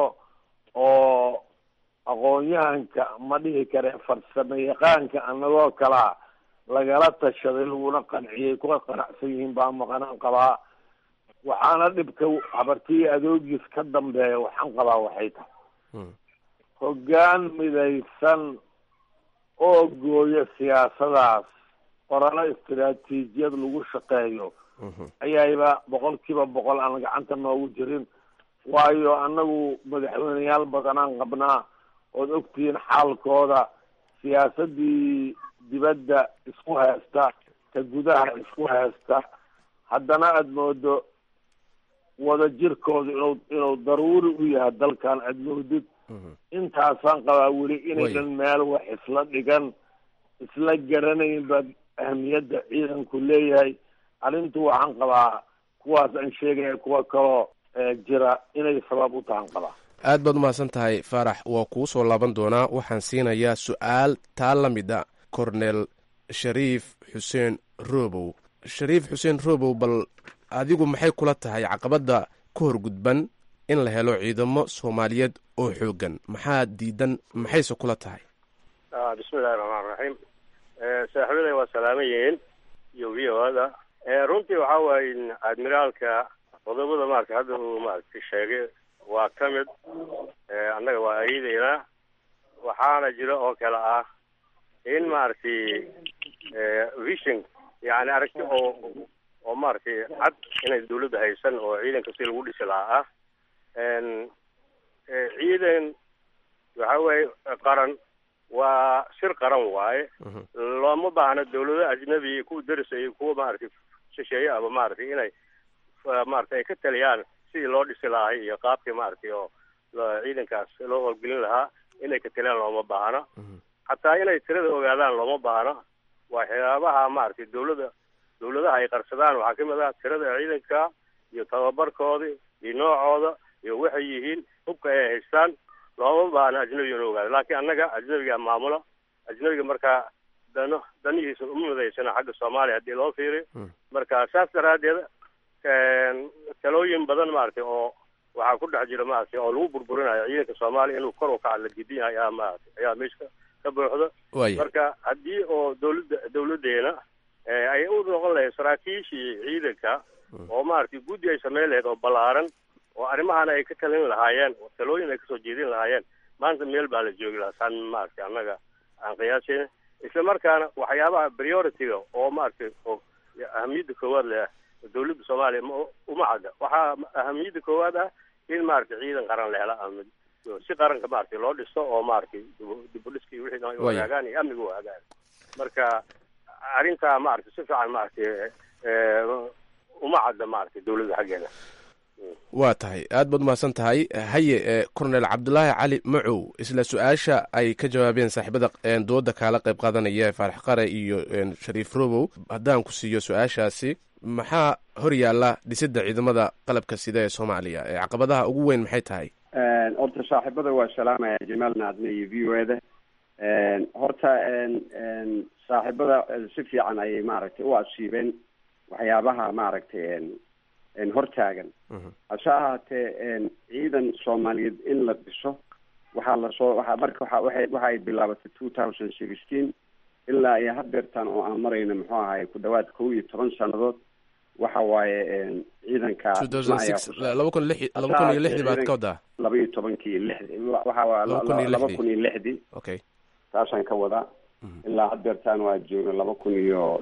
oo aqoon-yahanka ma dhihi kare farsamo yaqaanka anagoo kalaa lagala tashaday laguna qanciyay kuwa qanacsan yihiin baa maqanaan qabaa waxaana dhibka habartiyi adoogiis ka dambeeya waxaan qabaa waxay tahay hoggaan midaysan oo gooya siyaasadaas qoralo istaraatiijiyad lagu shaqeeyo ayayba boqol kiiba boqol aan gacanta noogu jirin waayo annagu madaxweyneyaal badanaan qabnaa ood ogtihiin xaalkooda siyaasadii dibadda isku haysta ta gudaha isku haysta haddana aada moodo wada jirkooda inuu inuu daruuri u yahay dalkan aada moodid intaasaan qabaa weli inaynan meel wax isla dhigan isla garanayn baa ahmiyadda ciidanku leeyahay arrintu waxaan qabaa kuwaas aan sheegaya kuwa kaloo jira inay sabab u tahan qabaa aad baad umahadsan tahay faarax waa kuu soo laaban doonaa waxaan siinayaa su-aal taa la mid a cornel shariif xuseen robow shariif xuseen robow bal adigu maxay kula tahay caqabadda ka horgudban in la helo ciidamo soomaaliyeed oo xoogan maxaa diidan maxayse kula tahay bismillahi raxmaan raxiim saaxiibaday waa salaaman yihiin iyo v o ada runtii waxaa waaye admiraalka qodobada maarata hadda uu maaragtay sheegay waa ka mid annaga waa ayadaynaa waxaana jira oo kale ah in maaragtay vision yani aragti oo oo maaragtay cad inay dawladda haysan oo ciidanka si lagu dhisi lahaa ah ciidan waxa weeye qaran waa shir qaran waaye looma baahna dawlado ajnabi kuwa derisay kuwa maaragtay shisheeye ama maaragtay inay maaragtay ay ka taliyaan sidii loo dhisi lahay iyo qaabkii maaragtay oo ciidankaas loo howlgelin lahaa inay ka taliyaan looma baahna hataa inay tirada ogaadaan looma baahna waxyaabaha maaragtay dawlada dawladaha ay qarsadaan waxaa kamid ah tirada ciidanka iyo tababarkooda iyo noocooda iyo waxay yihiin hubka ay haystaan looma baahna ajnabiga inu ogaado laakiin annaga ajnabiga maamula ajnabiga markaa dano danihiisa uma midaysana xagga soomaaliya haddii loo fiiriyo marka saas daraaddeed talooyin badan maaragtay oo waxaa ku dhex jira maaragtay oo lagu burburinayo ciidanka soomaaliya inuu kor u kaca la gidin yahay ayaa maaragtay ayaa meesha ka buuxda marka haddii oo dawladda dawladdeena ay u noqon lahayd saraakiishii ciidanka oo maaragtay guddi ay samayn lahayd oo ballaaran oo arrimahana ay ka talin lahaayeen oo talooyin ay kasoo jeedin lahaayeen maanta meel baa la joogi lahaa saan maaragtay annaga aan qiyaasayna isla markaana waxyaabaha priority-ga oo maaragtay oo ahamiyadda koowaad leh dawladda soomaaliya uma cadda waxaa ahamiyadda koowaad ah in maaragtay ciidan qaran la hela ama si qaranka maaragtay loo dhisto oo maaragtay dibudhiska iyo wixii ay hagaagaan iyo amniga u hagaagan marka arrintaa maaragtay si fiican maaragtay uma cadda maaragtay dawladda xaggeeda waa tahay aad baad umahadsan tahay haye cornel cabdulaahi cali macow isla su-aasha ay ka jawaabeen saaxiibada dooda kaala qayb qaadanaya faarax qare iyo shariif robow haddaan ku siiyo su-aashaasi maxaa hor yaalla dhisidda ciidamada qalabka sida ee soomaaliya ee caqabadaha ugu weyn maxay tahay horta saaxiibada waa salaamaya jamaal naadne iyo v o e da horta saaxiibada si fiican ayay maaragtay u asiibeen waxyaabaha maaragtay hortaagan hase ahaatee ciidan soomaaliyeed in la dhiso waxaa lasoo waa marka waa waay waxa ay bilaabatay two thousand sixteen ilaa iyo hadeertaan oo aan marayno muxuu ahay ku dhawaad kow iyo toban sanadood waxa waaye ciidanka laba kun lix laba kun iyo lixdii baad ka wadaa laba iyo tobankii lixdi waxa waa laba kun iyo lixdii okay taasaan ka wadaa ilaa hadeertaan waa joogno laba kun iyo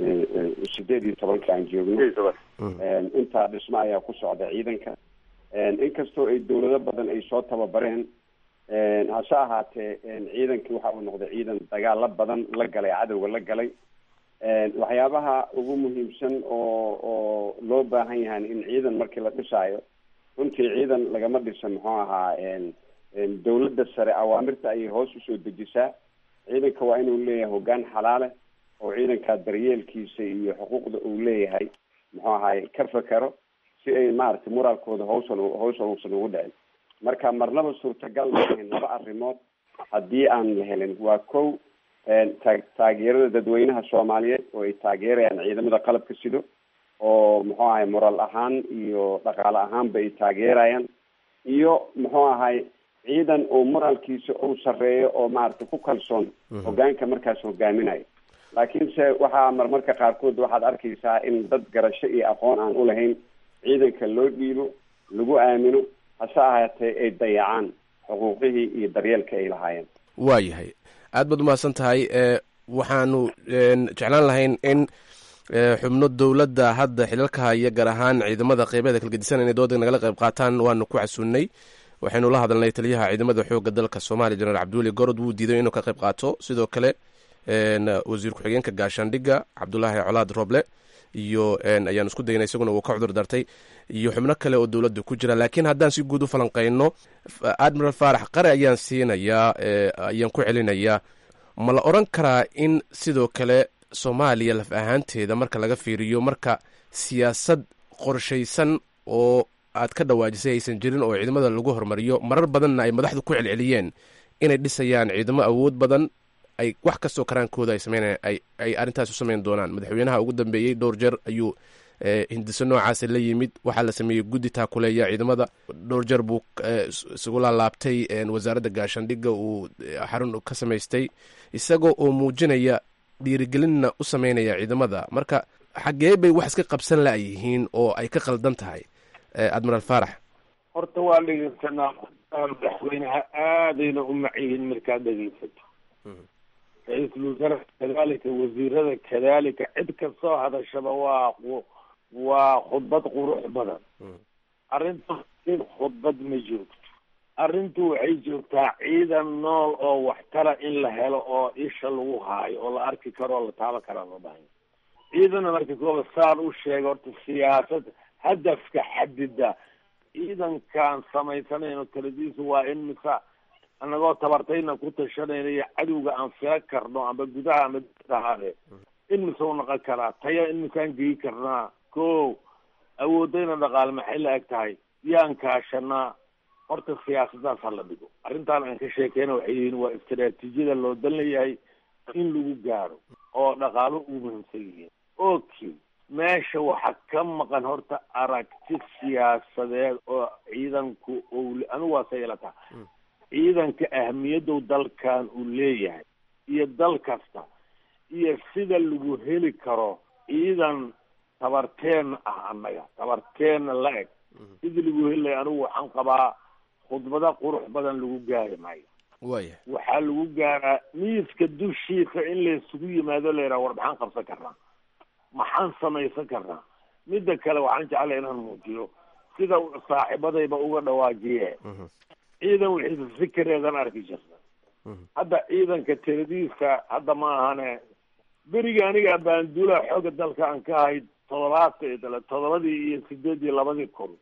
sideed iyo tobanka aan joogno intaa dhismo ayaa ku socda ciidanka inkastoo ay dawlado badan ay soo tababareen hase ahaatee ciidankii waxa uu noqday ciidan dagaalo badan la galay cadowga la galay waxyaabaha ugu muhiimsan oo oo loo baahan yahay in ciidan markii la dhisaayo runtii ciidan lagama dhisa muxuu ahaa dawladda sare awaamirta ayay hoos usoo dejisaa ciidanka waa inuu leeyahay hoggaan xalaale oo ciidanka daryeelkiisa iyo xuquuqda uu leeyahay muxuu ahaay ka fekero si ay maaragtay moraalkooda hawsan hawshan uusan ugu dhicin marka marnaba suurtagal maahayn laba arrimood haddii aan la helin waa kow taa taageerada dadweynaha soomaaliyeed oo ay taageerayaan ciidamada qalabka sido oo muxuu ahay moraal ahaan iyo dhaqaale ahaanba ay taageerayaan iyo muxuu ahay ciidan oo moraalkiisa uu sarreeyo oo maaragtay ku kalsoon hogaanka markaas hogaaminayo laakiinse waxaa marmarka qaarkood waxaad arkaysaa in dad garasho iyo aqoon aan ulahayn ciidanka loo dhiibo lagu aamino hase ahaatee ay dayacaan xuquuqihii iyo daryeelka ay lahaayeen waa yahay aad baad umahadsan tahay waxaanu jeclaan lahayn in xubno dowladda hadda xilalka haya gaar ahaan ciidamada qeybeeda kalgedisan inay dooda nagala qayb qaataan waanu ku casuunnay waxaynu la hadalnay taliyaha ciidamada xoogga dalka soomaaliya jenaraal cabdiweli gorod wuu diiday inuu ka qayb qaato sidoo kale wasiir ku-xigeenka gaashaandhigga cabdulaahi colaad roble iyo ayaanu isku daynay isaguna uu ka cudur dartay iyo xubno kale oo dowladda ku jira laakiin haddaan si guud u falanqeyno admiral faarax qare ayaan siinayaa ayaan ku celinayaa ma la odran karaa in sidoo kale soomaaliya laf ahaanteeda marka laga fiiriyo marka siyaasad qorshaysan oo aad ka dhawaajisay aysan jirin oo ciidamada lagu hormariyo marar badanna ay madaxdu ku celceliyeen inay dhisayaan ciidamo awood badan ay wax kastoo karaankooda ay sameynayaan ay ay arrintaas u sameyn doonaan madaxweynaha ugu dambeeyey dhowr jeer ayuu hindiso noocaasa la yimid waxaa la sameeyey guddi taakuleeya ciidamada dhowr jeer buu isugu laalaabtay wasaaradda gaashaandhigga uu xarun ka samaystay isagoo oo muujinaya dhiirigelinna u sameynaya ciidamada marka xaggee bay wax iska qabsan la-yihiin oo ay ka qaldan tahay admiral faarax horta waa dhegeysanaa madaxweynaha aadayna u macyihiin markaad dhegeysato ra-iisul wasaare kadalika wasiirada kadalika cid kastoo hadashaba waa waa khudbad qurux badan arrinta in khudbad ma joogto arrintu waxay joogtaa ciidan nool oo waxtara in la helo oo isha lagu haayo oo la arki karo oo la taaban karaa loo baahanya ciidana marka kooba saan u sheega horta siyaasad hadafka xadida ciidankaan samaysanayno taladiisu waa in mise anagoo tabartayna ku tashanayna iyo cadowga aan fila karno amba gudaha ama dibada ahaadee in mise u noqon karaa taya in misaan geyi karnaa ko awoodayna dhaqaale maxay la eg tahay yaan kaashanaa horta siyaasadaas ha la dhigo arrintaan aan ka sheekeyna waxay yihiin waa istaraatiijiyada loo dan leeyahay in lagu gaaro oo dhaqaalo ugu muhiimsan yihiin okay meesha waxaa ka maqan horta aragti siyaasadeed oo ciidanku owle anigu waa say ila taha ciidanka ahmiyaddow dalkan uu leeyahay iyo dal kasta iyo sida lagu heli karo ciidan tabarteenna ah annaga tabarteenna la eg sidii lagu heli lahay anigu waxaan qabaa khudbada qurux badan lagu gaari maayo waya waxaa lagu gaaraa miiska dushiisa in laysugu yimaado la yidhaha war maxaan qabsan karnaa maxaan samaysan karnaa midda kale waxaan jeclay inaan muujiyo sida saaxiibadayba uga dhawaajiye ciidan wixiisa fikereedan arki jirta hadda ciidanka tiradiisa hadda ma ahane beriga aniga baanduulaha xooga dalka aan ka ahayd todobaata todobadii iyo sideed iyo labadii kun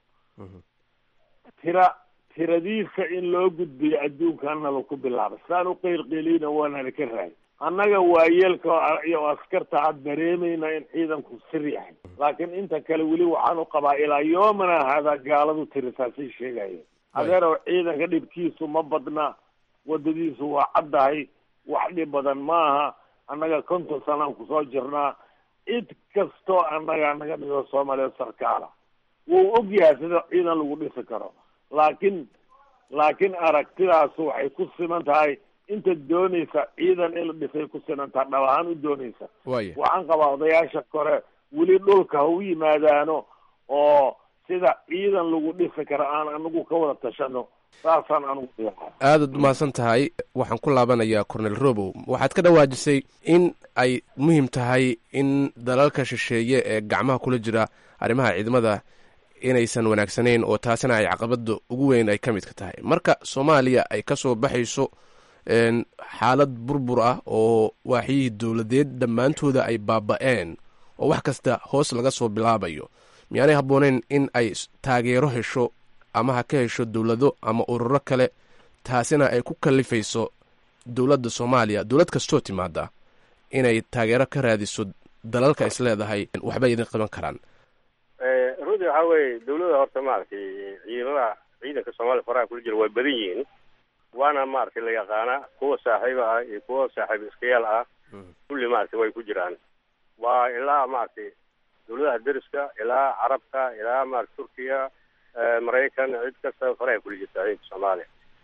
tira tiradiisa in loo gudbiyo adduunkanaba ku bilaabay saan u qeylqeeliyna waanana ka rahay annaga waayeelka iyo askarta had dareemayna in ciidanku sir yahay laakiin inta kale weli waxaan u qabaa ilaa yoomana haadaa gaaladu tirisaasay sheegayeen adeerow ciidanka dhibkiisu ma badna wadadiisu waa caddahay wax dhib badan maaha annaga konton sanaan kusoo jirnaa cid kastoo annaga naga dhigo soomaaliya sarkaala wuu og yahay sida ciidan lagu dhisi karo laakiin laakiin aragtidaasu waxay ku siman tahay inta doonaysa ciidan in la dhisay ku sinantaa dhab ahaan u doonaysa waya waxaan qabaa odayaasha kore weli dhulka ha u yimaadaano oo sida ciidan lagu dhisi karo aan anagu ka wada tashano saasaan anugu diyaha aadaad umahadsan tahay waxaan ku laabanayaa cornel robow waxaad ka dhawaajisay in ay muhiim tahay in dalalka shisheeye ee gacmaha kula jira arrimaha ciidamada inaysan wanaagsanayn oo taasina ay caqabada ugu weyn ay ka midka tahay marka soomaaliya ay ka soo baxayso xaalad burbur ah oo waaxyihii dowladeed dhammaantooda ay baaba-een oo wax kasta hoos laga soo bilaabayo miyaanay habbooneyn in ay taageero hesho ama ha ka hesho dowlado ama ururo kale taasina ay ku kalifayso dowladda soomaaliya dowlad kastoo timaada inay taageero ka raadiso dalalka is leedahay waxbay idin qaban karaan runtii waxaa weeye dawladda horta maaragtay ciidamada ciidanka soomaaliya faraha kula jira way badan yihiin waana maaragtay la yaqaana kuwa saaxiiba ah iyo kuwa saaxiib iskayaal ah kulli maaragtay way ku jiraan waa ilaa maaragtay dawladaha deriska ilaa carabka ilaa maarata turkiya maraykan cid kasta faraha kula jirta ciidanka soomaaliya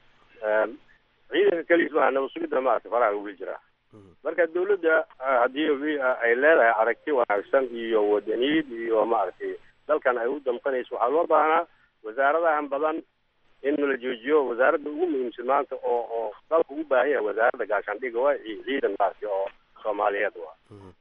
ciidanka keliis maaha nabad sugidda maaragtay faraha kula jiraa marka dawladda haddii ay leedahay aragti wanaagsan iyo wadaniyad iyo maaragtay dalkan ay u damqanayso waxaa loo baahnaa wasaaradahan badan in la joojiyo wasaaradda ugu muhiimsan maanta oo oo dalka ugu baahan yahay wasaaradda gaashaandhiga waa ciidan maaragtay oo soomaaliyeed waa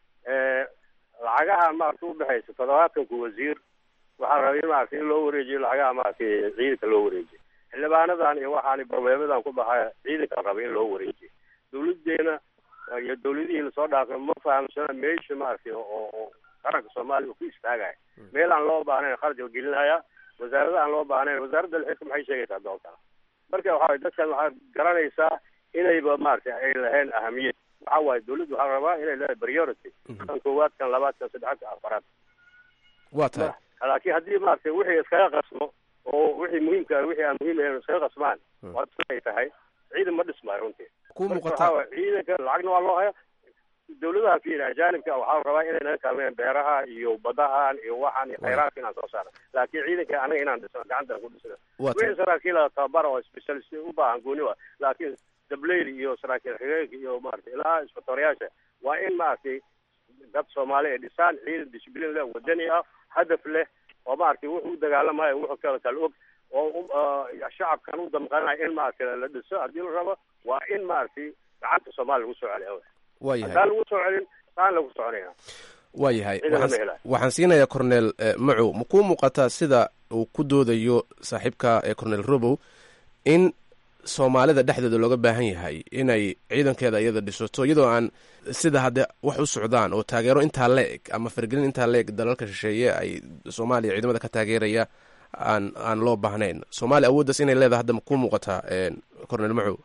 lacagaha maaragtay ubaxaysa toddobaadkanku wasiir waxaa rabay in maaragtay in loo wareejiyo lacagaha maaragtay ciidanka loo wareejiyo xildhibaanadan iyo waxaani barmeemadan ku baxaya ciidanka raba in loo wareejiyo dawladeena iyo dawladihii lasoo dhaafay ma fahamsana meesha maaragtay oo oo qaranka soomaaliya uu ku istaagaya meel aan loo baahnayn kharash la gelinaya wasaarada aan loo baahnayn wasaaradda lixidka maxay sheegaysaa doontaa marka waxa dadkan waxaad garanaysaa inayba maaragtay ay lahayn ahamiyad waxa waaye dawladdu waxaa rabaa inay leedahay priority kan koowaad kan labaad kan saddexaad kan afaraad waa tahay laakiin haddii maaragtay wixii iskaga qasmo oo wixii muhiimka wixii aan muhiim ahayn iskaga qasmaan waa ay tahay ciidan ma dhismaayo runtii ku marka muuqata waxaa waaye ciidanka lacagna waa loo haya dawladaha fiir ajaanibka waxaa rabaa inay naga kaalmeeyaan beeraha iyo badahan iyo waxaan iyo khayraadka inaan soo saarno laakiin ciidanka anaga inaan dhisno gacantaan ku dhisno waa tahay wixii saraakiila tababara oo specialist u baahan gooni wa laakiin dableyl iyo saraakiil xigeenka iyo maaragtay ilaa isbatooriyaasha waa in maaragtay dad soomaali ay dhisaan ciidan disciplin leh wadani ah hadaf leh oo maaragtay wuxuu u dagaalamayo wuxuu kala kala og oo u- ah, shacabkan u damqanayo in maaragtay la dhiso haddii la rabo waa in maaragtay gacanta soomaaliya lagu soo celiya waa yahay haddaan lagu soo celin saan lagu soconaya waa yahay Ciidan lama waxaan helayo. waxaan siinayaa cornel eh, macow ma kuu muuqataa sida uu ku doodayo saaxiibka ee cornel robow in soomaalida dhexdeeda looga baahan yahay inay ciidankeeda iyada dhisato iyadoo aan sida hadde wax u socdaan oo taageero intaa la-eg ama fargelin intaa la-eg dalalka shisheeye ay soomaaliya ciidamada ka taageeraya aan aan loo baahnayn soomaaliya awooddaas inay leedahay hadda ku muuqataa cornel macow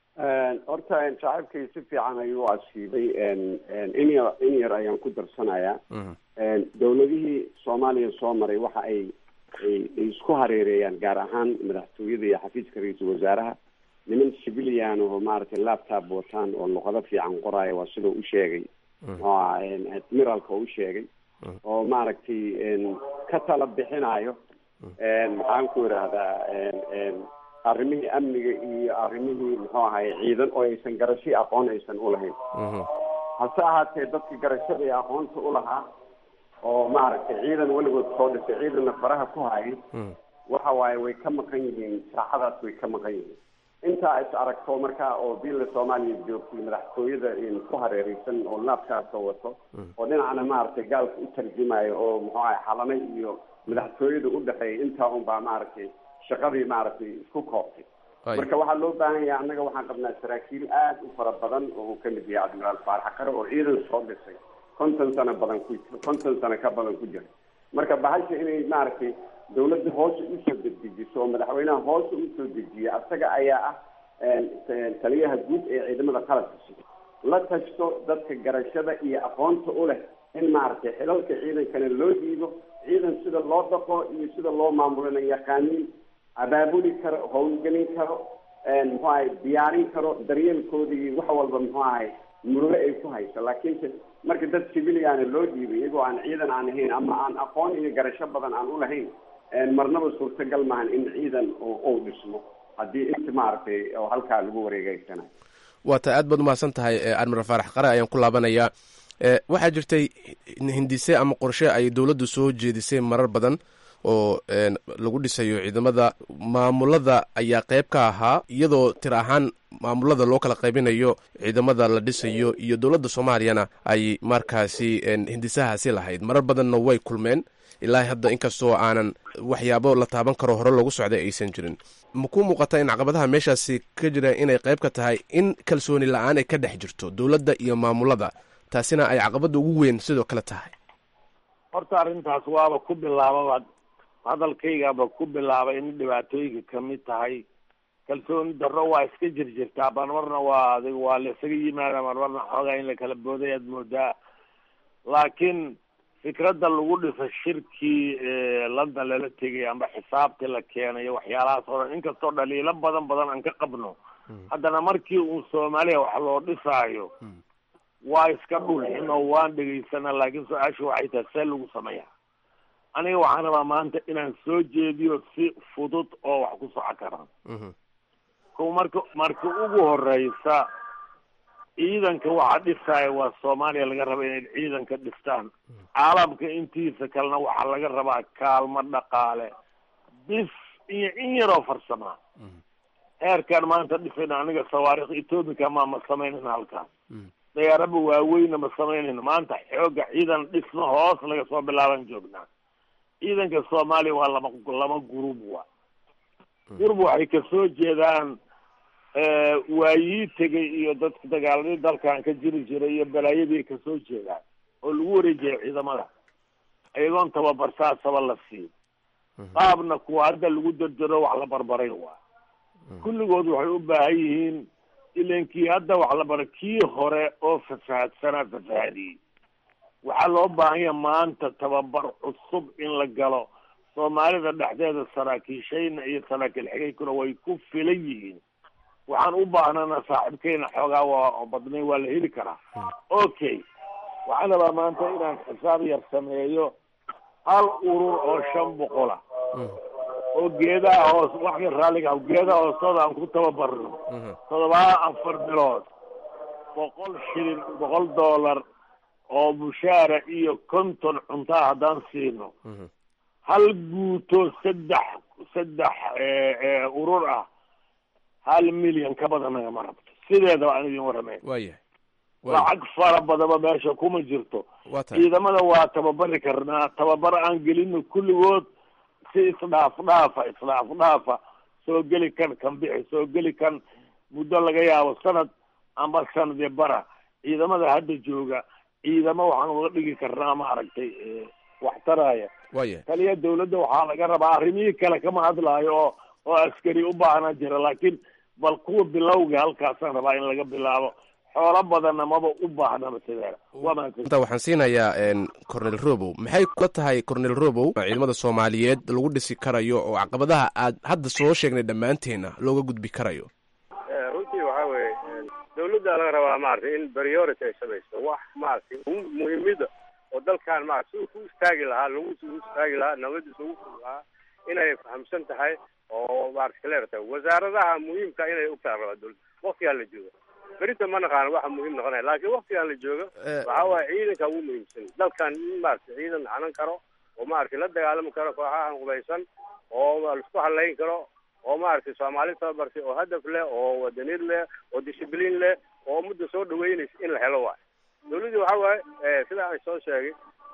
horta saaxiibkay si fiican ayuu u asiibay in yar in yar ayaan ku darsanayaa dowladihii soomaaliya soo maray waxa ay ay isku hareereeyaan gaar ahaan madaxtooyada iyo xafiiska ra-iisul wasaaraha niman civilian oo maaragtay laptop wataan oo luqado fiican qoraayo waa sidoo u sheegay oo admiralka oo u sheegay oo maaragtay ka tala bixinayo maxaan ku idhaahdaa arrimihii amniga iyo arrimihii muxuu ahay ciidan oo aysan garasho aqoon aysan ulahayn hase ahaatee dadka garashada iyo aqoonta ulahaa oo maaragtay ciidan weligood soo dhisay ciidanna faraha ku hayay waxa waaye way ka maqan yihiin saacadaas way ka maqan yihiin intaa is aragto markaa oo billa soomaaliya joogtay madaxtooyada ku hareereysan oo laabkaasoo wato oo dhinacna maaragtay gaalka u tarjumayo oo muxuu ahay xalanay iyo madaxtooyada udhexeeya intaa un baa maaragtay shaqadii maaragtay isku koobtay marka waxaa loo baahan yahay annaga waxaan qabnaa saraakiil aada u fara badan oo uu kamid yahay admiraal faarax qare oo ciidan soo dhisay konton sano badan ku konton sano ka badan ku jira marka bahasha inay maaragtay dawladda hoose usoo dedejiso oo madaxweynaha hoose usoo dejiya asaga ayaa ah taliyaha guud ee ciidamada qalabka sida la tashto dadka garashada iyo aqoonta u leh in maaragtay xilalka ciidankana loo dhiibo ciidan sida loo dhaqo iyo sida loo maamulana yaqaaniin abaabuli karo howlgelin karo muxuu ahay diyaarin karo daryeelkooda iyo wax walba muxuu ahay murugo ay ku hayso laakiinse marka dad civiliana loo dhiibay iyagoo aan ciidan aan ahayn ama aan aqoon iyo garasho badan aan ulahayn marnaba suurtagal maahan in ciidan uu dhismo haddii inta maaragtay oo halkaa lagu wareegeysanayo waa ta aad baad umahadsan tahay admiral faarax qare ayaan ku laabanayaa waxaa jirtay hindise ama qorshe ay dowladdu soo jeedisay marar badan oo lagu dhisayo ciidamada maamulada ayaa qeyb ka ahaa iyadoo tir ahaan maamulada loo kala qaybinayo ciidamada la dhisayo iyo dowladda soomaaliyana ay markaasi hindisahaasi lahayd marar badanna way kulmeen ilaa hadda inkastoo aanan waxyaabo la taaban karo hore loogu socday aysan jirin ma ku muuqata in caqabadaha meeshaasi ka jira inay qeyb ka tahay in kalsooni la-aan ay ka dhex jirto dowladda iyo maamulada taasina ay caqabada ugu weyn sidoo kale tahay horta arrintaas waaba ku bilaababa hadalkaygaba ku bilaabay in dhibaatooyinka kamid tahay kalsooni darro waa iska jirjirtaa marmarna waa adig waa la isaga yimaada marmarna xoogaa in la kala booday aad moodaa laakiin fikradda lagu dhisa shirkii london lala tegay amba xisaabtii la keenayo waxyaalahaas oo dhan inkastoo dhaliilo badan badan aan ka qabno haddana markii uu soomaaliya wax loo dhisaayo waa iska dhulxin oo waan dhegaysana laakiin su-aasha waxay tahay see lagu sameeyaa aniga waxaan rabaa maanta inaan soo jeediyo si fudud oo wax ku soco karaan ko marka marka ugu horeysa ciidanka waxa dhisaya waa soomaaliya laga raba inay ciidanka dhistaan caalamka intiisa kalena waxaa laga rabaa kaalmo dhaqaale bis iyo in yaroo farsamaa heerkaan maanta dhisayna aniga sawaarikh ethoobica ma ma sameynayna halkaas dayaaraba waaweyna ma samaynayno maanta xooga ciidan dhismo hoos laga soo bilaaban joognaa ciidanka soomaaliya waa lama lama gurub wa gurub waxay kasoo jeedaan waayii tegay iyo dadka dagaaladii dalkan ka jiri jiray iyo balaayadii kasoo jeedaan oo lagu wareejiyay ciidamada iyagoon tababar saasaba la siin qaabna kuwa hadda lagu dardaro wax la barbaray waa kulligood waxay u baahan yihiin ilankii hadda wax la baray kii hore oo fasahaadsanaa fasahadiyey waxaa loo baahan yaha maanta tababar cusub in la galo soomaalida dhexdeeda saraakiishayna iyo saraakiil xigaykuna way ku filan yihiin waxaan u baahnana saaxiibkeyna xoogaa waa badnay waa la heli karaa okay waxaan rabaa maanta inaan xisaab yar sameeyo hal urur oo shan boqola oo geedaha hoos wax yar raalliga ah geedaha hoostooda aan ku tababarno todobaa afar bilood boqol shilin boqol dollar oo mushaara iyo konton cuntaa haddaan siino hal guuto saddex saddex urur ah hal milyan ka badan nagama rabto sideedaba aan idin waramayn waayahay lacag fara badaba meesha kuma jirto waa tahay ciidamada waa tababari karnaa tababar aan gelino kulligood si isdhaaf dhaafa isdhaaf dhaafa soo geli kan kan bixi soo geli kan muddo laga yaabo sanad ama sanadii bara ciidamada hadda jooga ciidamo waxaan uga dhigi karnaa maaragtay wax taraya waya taliya dawladda waxaa laga rabaa arrimihii kale kama hadlaayo oo oo askari u baahnaa jira laakiin bal kuwa bilowga halkaasaan rabaa in laga bilaabo xoolo badanna maba u baahnaba sideeda waa mahadsan inta waxaan siinayaa cornel robow maxay kula tahay cornel robow ciidamada soomaaliyeed lagu dhisi karayo oo caqabadaha aad hadda soo sheegnay dhammaanteenna looga gudbi karayo runtii waxaa weeye dawladda laga rabaa maaragtay in priority ay samayso wax maaragtay muhiimada oo dalkan maarata si ku istaagi lahaa lagu u istaagi lahaa nabadiisa ugu furi lahaa inay fahamsan tahay oo maarata clear tahay wasaaradaha muhiimka inay ogtahay rabaa dawladda waktigaan la jooga berinta ma naqaano waxa muhiim noqonaya laakiin waktigaan la jooga waxa waaye ciidanka ugu muhiimsan dalkan in maarata ciidan hanan karo oo maaragtay la dagaalami karo kooxahan qubaysan oo laisku halayn karo oo maaragtay soomaali tababartay oo hadaf leh oo wadaniyad leh oo discibliin leh oo mudda soo dhaweynaysa in la helo waayo dawladdii waxa waaye sida aan soo sheegay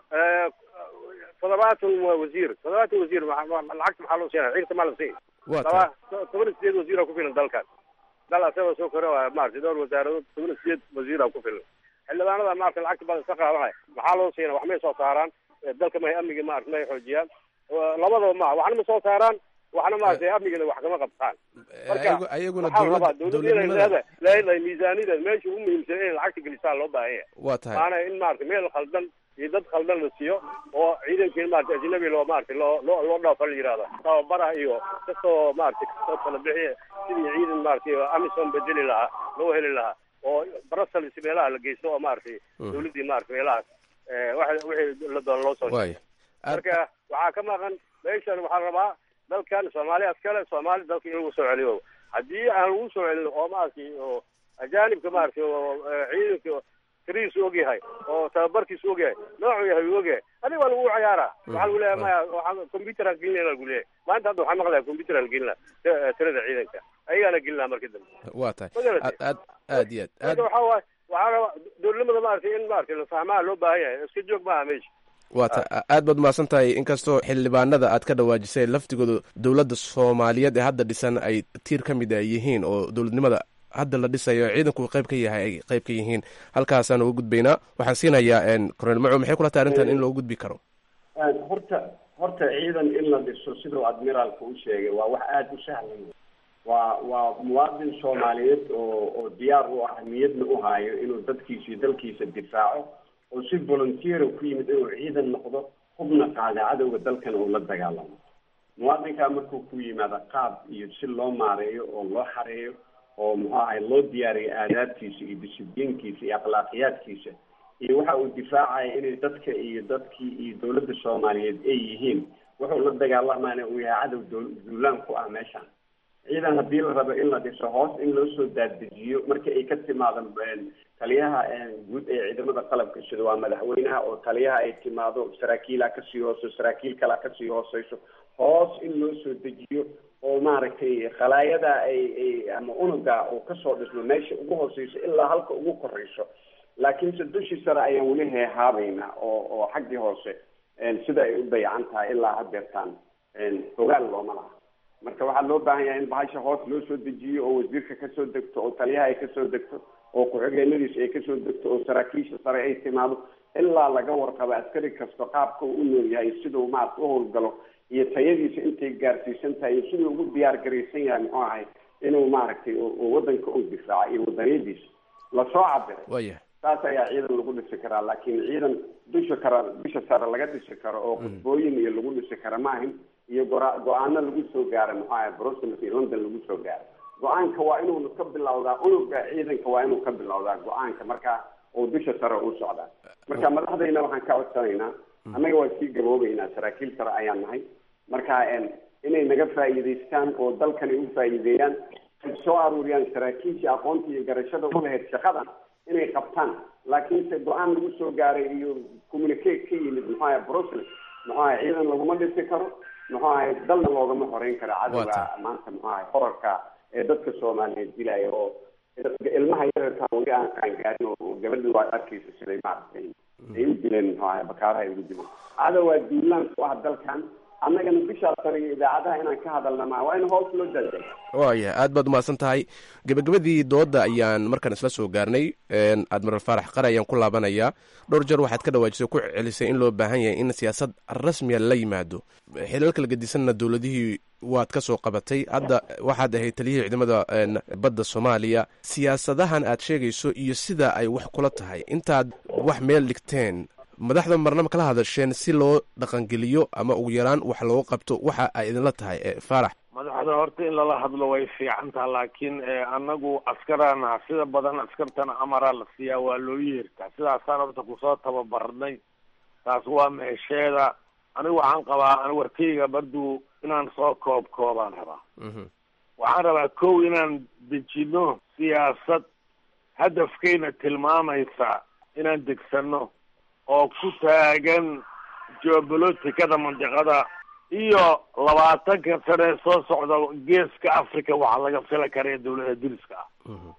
toddobaatan waa wasiir toddobaatan wasiir lacagta maxaa loo siinaya ciidanta maa la siin laba toban iyo sideed wasiira ku filan dalkan dal asagoo soo kore waa maaragtay dhowr wasaaradood toban iyo sideed wasiira ku filan xildhibaanada maarata lacagta badan iska qaadanaya maxaa loo siina wax may soo saaraan dalka may amniga maarata may xoojiyaan labadaba maha waxna ma soo saaraan waxna maaragtay amnigana wax kama qabtaan marka ayaguna waxaa la rabaa dowlad dawladda inay dowladnimada leedahay leedahay miisaaniyada meesha ugu muhiimsan inay lacagta gelisaa loo baahan yahay waa tahay maana in maarata meel khaldan iyo dad khaldan la siiyo oo ciidankii maarata ajnabi loo maarata loo loo loo dhaafo la yihahdo tababaraha iyo kasoo maarata kasoo kala bixiya sidii ciidan maarata amisom bedeli lahaa loo heli lahaa oo brussels meelaha la geysto oo maaragtay dawladdii maarata meelahaas waxa wixii la doona loo soo waaya marka waxaa ka maqan meeshan waxaa la rabaa dalkan soomaali askale soomaali dalka in lagu soo celiyo haddii aan lagu soo celin oo maaragtay oo ajaanibka maaragtay oo ciidanka tirihiisu ogyahay oo tababarkiisu ogyahay noocuu yahay uu ogyahay adiga waa lagu ciyaaraa waxaa lagu leeyahay maya waxaa computeraan gelinayna lagu leeyahay maanta hadda waxaa maqlaya computeraan gelinaa tirada ciidanka ayagaana gelinaa marka dambe waa tahay Magaratay? aad aad aad iyo aad marka waxaa waaye waxaa rabaa dowladnimada maaragtay in maaragtay la fahmaa loo baahan yahay iska joog maaha meesha waa ta aad baad mahadsan tahay inkastoo xildhibaanada aad ka dhawaajisay laftigooda dowladda soomaaliyeed ee hadda dhisan ay tiir ka mid a yihiin oo dowladnimada hadda la dhisayo ciidanku qayb ka yahay ay qayb ka yihiin halkaasaan uga gudbaynaa waxaan siinayaa cornel maco maxay kula tahay arrintan in loo gudbi karo horta horta ciidan in la dhiso siduu admiraalka u sheegay waa wax aada u sahlan waa waa muwaadin soomaaliyeed oo oo diyaar u ah niyadna u haayo inuu dadkiisa iyo dalkiisa difaaco oo si volunteer ku yimid inuu ciidan noqdo hubna qaada cadowga dalkana uu la dagaalamo muwaadinkaa markuu ku yimaado qaab iyo si loo maareeyo oo loo xareeyo oo muxuu ahay loo diyaariyo aadaabtiisa iyo disiblinkiisa iyo akhlaaqiyaadkiisa iyo waxa uu difaacaya inay dadka iyo dadkii iyo dowladda soomaaliyeed ay yihiin wuxuu la dagaalamaana uu yahay cadow dow- duulaan ku ah meeshan ciidan haddii la rabo in la dhiso hoos in loo soo daaddejiyo marka ay ka timaado taliyaha guud ee ciidamada qalabka sida waa madaxweynaha oo taliyaha ay timaado saraakiilaa kasii hooso saraakiil kalaa kasii hooseyso hoos in loo soo dejiyo oo maaragtay khalaayada ay ay ama unuga uu kasoo dhismo meesha ugu hooseyso ilaa halka ugu koreyso laakiinse dushii sare ayaan weli heehaabayna oo oo xaggii hoose sida ay u dayacan tahay ilaa hadeertaan ogaal looma laha marka waxaa loo baahan yahay in bahasha hoos loo soo dejiyo oo wasiirka kasoo degto oo taliyaha ay kasoo degto oo ku-xigeenadiisa ay kasoo degto oo saraakiisha sare ay timaado ilaa laga warqabo askari kasto qaabka uu u nool yahay siduu maarata u howlgalo iyo tayadiisa intay gaarsiisan tahay iyo siduu ugu diyaar garaysan yahay muxuu ahay inuu maaragtay uu wadanka u difaaco iyo wadaniyadiisa lasoo cabiray waaya saas ayaa ciidan lagu dhisi karaa laakiin ciidan dusha kara dusha sare laga dhisi karo oo khudbooyin iyo lagu dhisi kara maahin iyo gora go-aano lagu soo gaaro muxuu ahay brussels iyo london lagu soo gaaro go-aanka waa inuu ka bilowdaa unuga ciidanka waa inuu ka bilowdaa go-aanka marka uu dusha sare u socdaa marka madaxdayna waxaan ka codsanaynaa annaga waa sii gaboobeynaa saraakiil sare ayaan nahay marka inay naga faa'iidaystaan oo dalkani u faa'iideeyaan ay soo aruuriyaan saraakiishii aqoonta iyo garashada u lahayd shaqadan inay qabtaan laakiinse go-aan lagu soo gaaray iyo communicate ka yimid muxuu ahay brussels muxuu ahay ciidan laguma dhisi karo muxuu ahay dalna loogama horeyn karo cadowga maanta muxuu ahay horarka ee dadka soomaaliyeed dilaya oo ilmaha yararka weli aan qaangaarin oo gabadhi waa arkaysa siday maaragtay ay u dileen muxuu ahay bakaaraha ay ugu dileen cadowgaa duulaan ku ah dalkan annagana bishaa sare iyo idaacadaha inaan ka hadalna maa waa in hoos loo daadega waaya aad baad umahadsan tahay gebagabadii doodda ayaan markaan isla soo gaarnay admiral faarax qare ayaan ku laabanayaa dhowr jeer waxaad ka dhawaajisay ku celisay in loo baahan yahay in siyaasad rasmiya la yimaado xilal kala gedisanna dowladihii waad ka soo qabatay hadda waxaad ahayd taliyihii ciidamada badda soomaaliya siyaasadahan aad sheegayso iyo sida ay wax kula tahay intaad wax meel dhigteen madaxda marnaba kala hadasheen si loo dhaqangeliyo ama ugu yaraan wax looga qabto waxa ay idinla tahay faarax madaxda horta in lala hadlo way fiicantaha laakiin anagu askarana sida badan askartana amaraa la siiyaa waa loo yeertaa sidaasaan horta kusoo tababarnay taas waa meesheeda anigu waxaan qabaa warkayga barduu inaan soo koob koobaan rabaa waxaan rabaa kow inaan dejino siyaasad hadafkayna tilmaamaysa inaan degsano oo ku taagan geobolotikada mandiqada iyo labaatanka sane soo socda geeska africa waxaa laga fila karaya dawlada diriska ah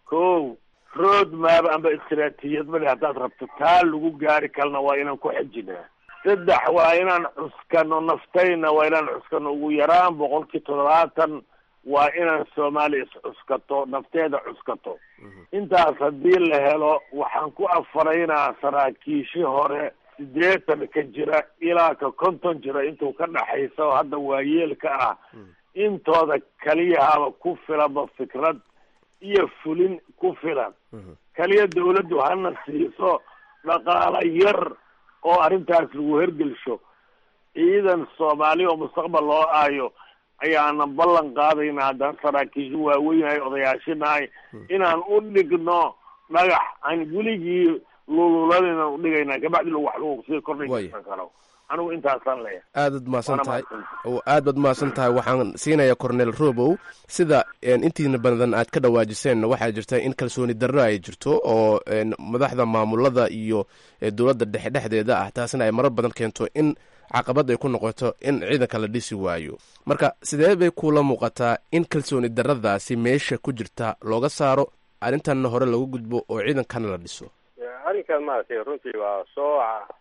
ko road map amba istraatijiyad male haddaad rabto taa lagu gaari kalna waa inaan ku xejinaa saddex waa inaan cuskano naftayna waa inaan cuskano ugu yaraan boqolkii toddobaatan waa inaan soomaaliya iscuskato nafteeda cuskato intaas haddii la helo waxaan ku afaraynaa saraakiishi hore sideetan ka jira ilaa ka konton jira intuu ka dhaxaysa oo hadda waayeelka ah intooda kaliyahaba ku filanba fikrad iyo fulin ku filan kaliya dawladdu hana siiso dhaqaala yar oo arrintaas lagu hergelsho ciidan soomaali oo mustaqbal loo aayo ayaanan ballan qaadayna haddaan saraakiishu waaweynhay odayaashinahay inaan u dhigno dhagax aan weligii lululadayna udhigaynaa kabacdi wax lagu sii kordhaysan karo anigu intaasaan leeyahay aadaad mahadsan tahay aad baad mahadsan tahay waxaan siinayaa cornel robow sida intiina badan aad ka dhawaajiseen waxaa jirta in kalsooni darro ay jirto oo madaxda maamulada iyo dowladda dhexe dhexdeeda ah taasina ay marar badan keento in caqabad ay ku noqoto in ciidanka la dhisi waayo marka sidee bay kula muuqataa in kalsooni darradaasi meesha ku jirta looga saaro arrintanna hore lagu gudbo oo ciidankana la dhiso arrinkan maaragtay runtii waa soo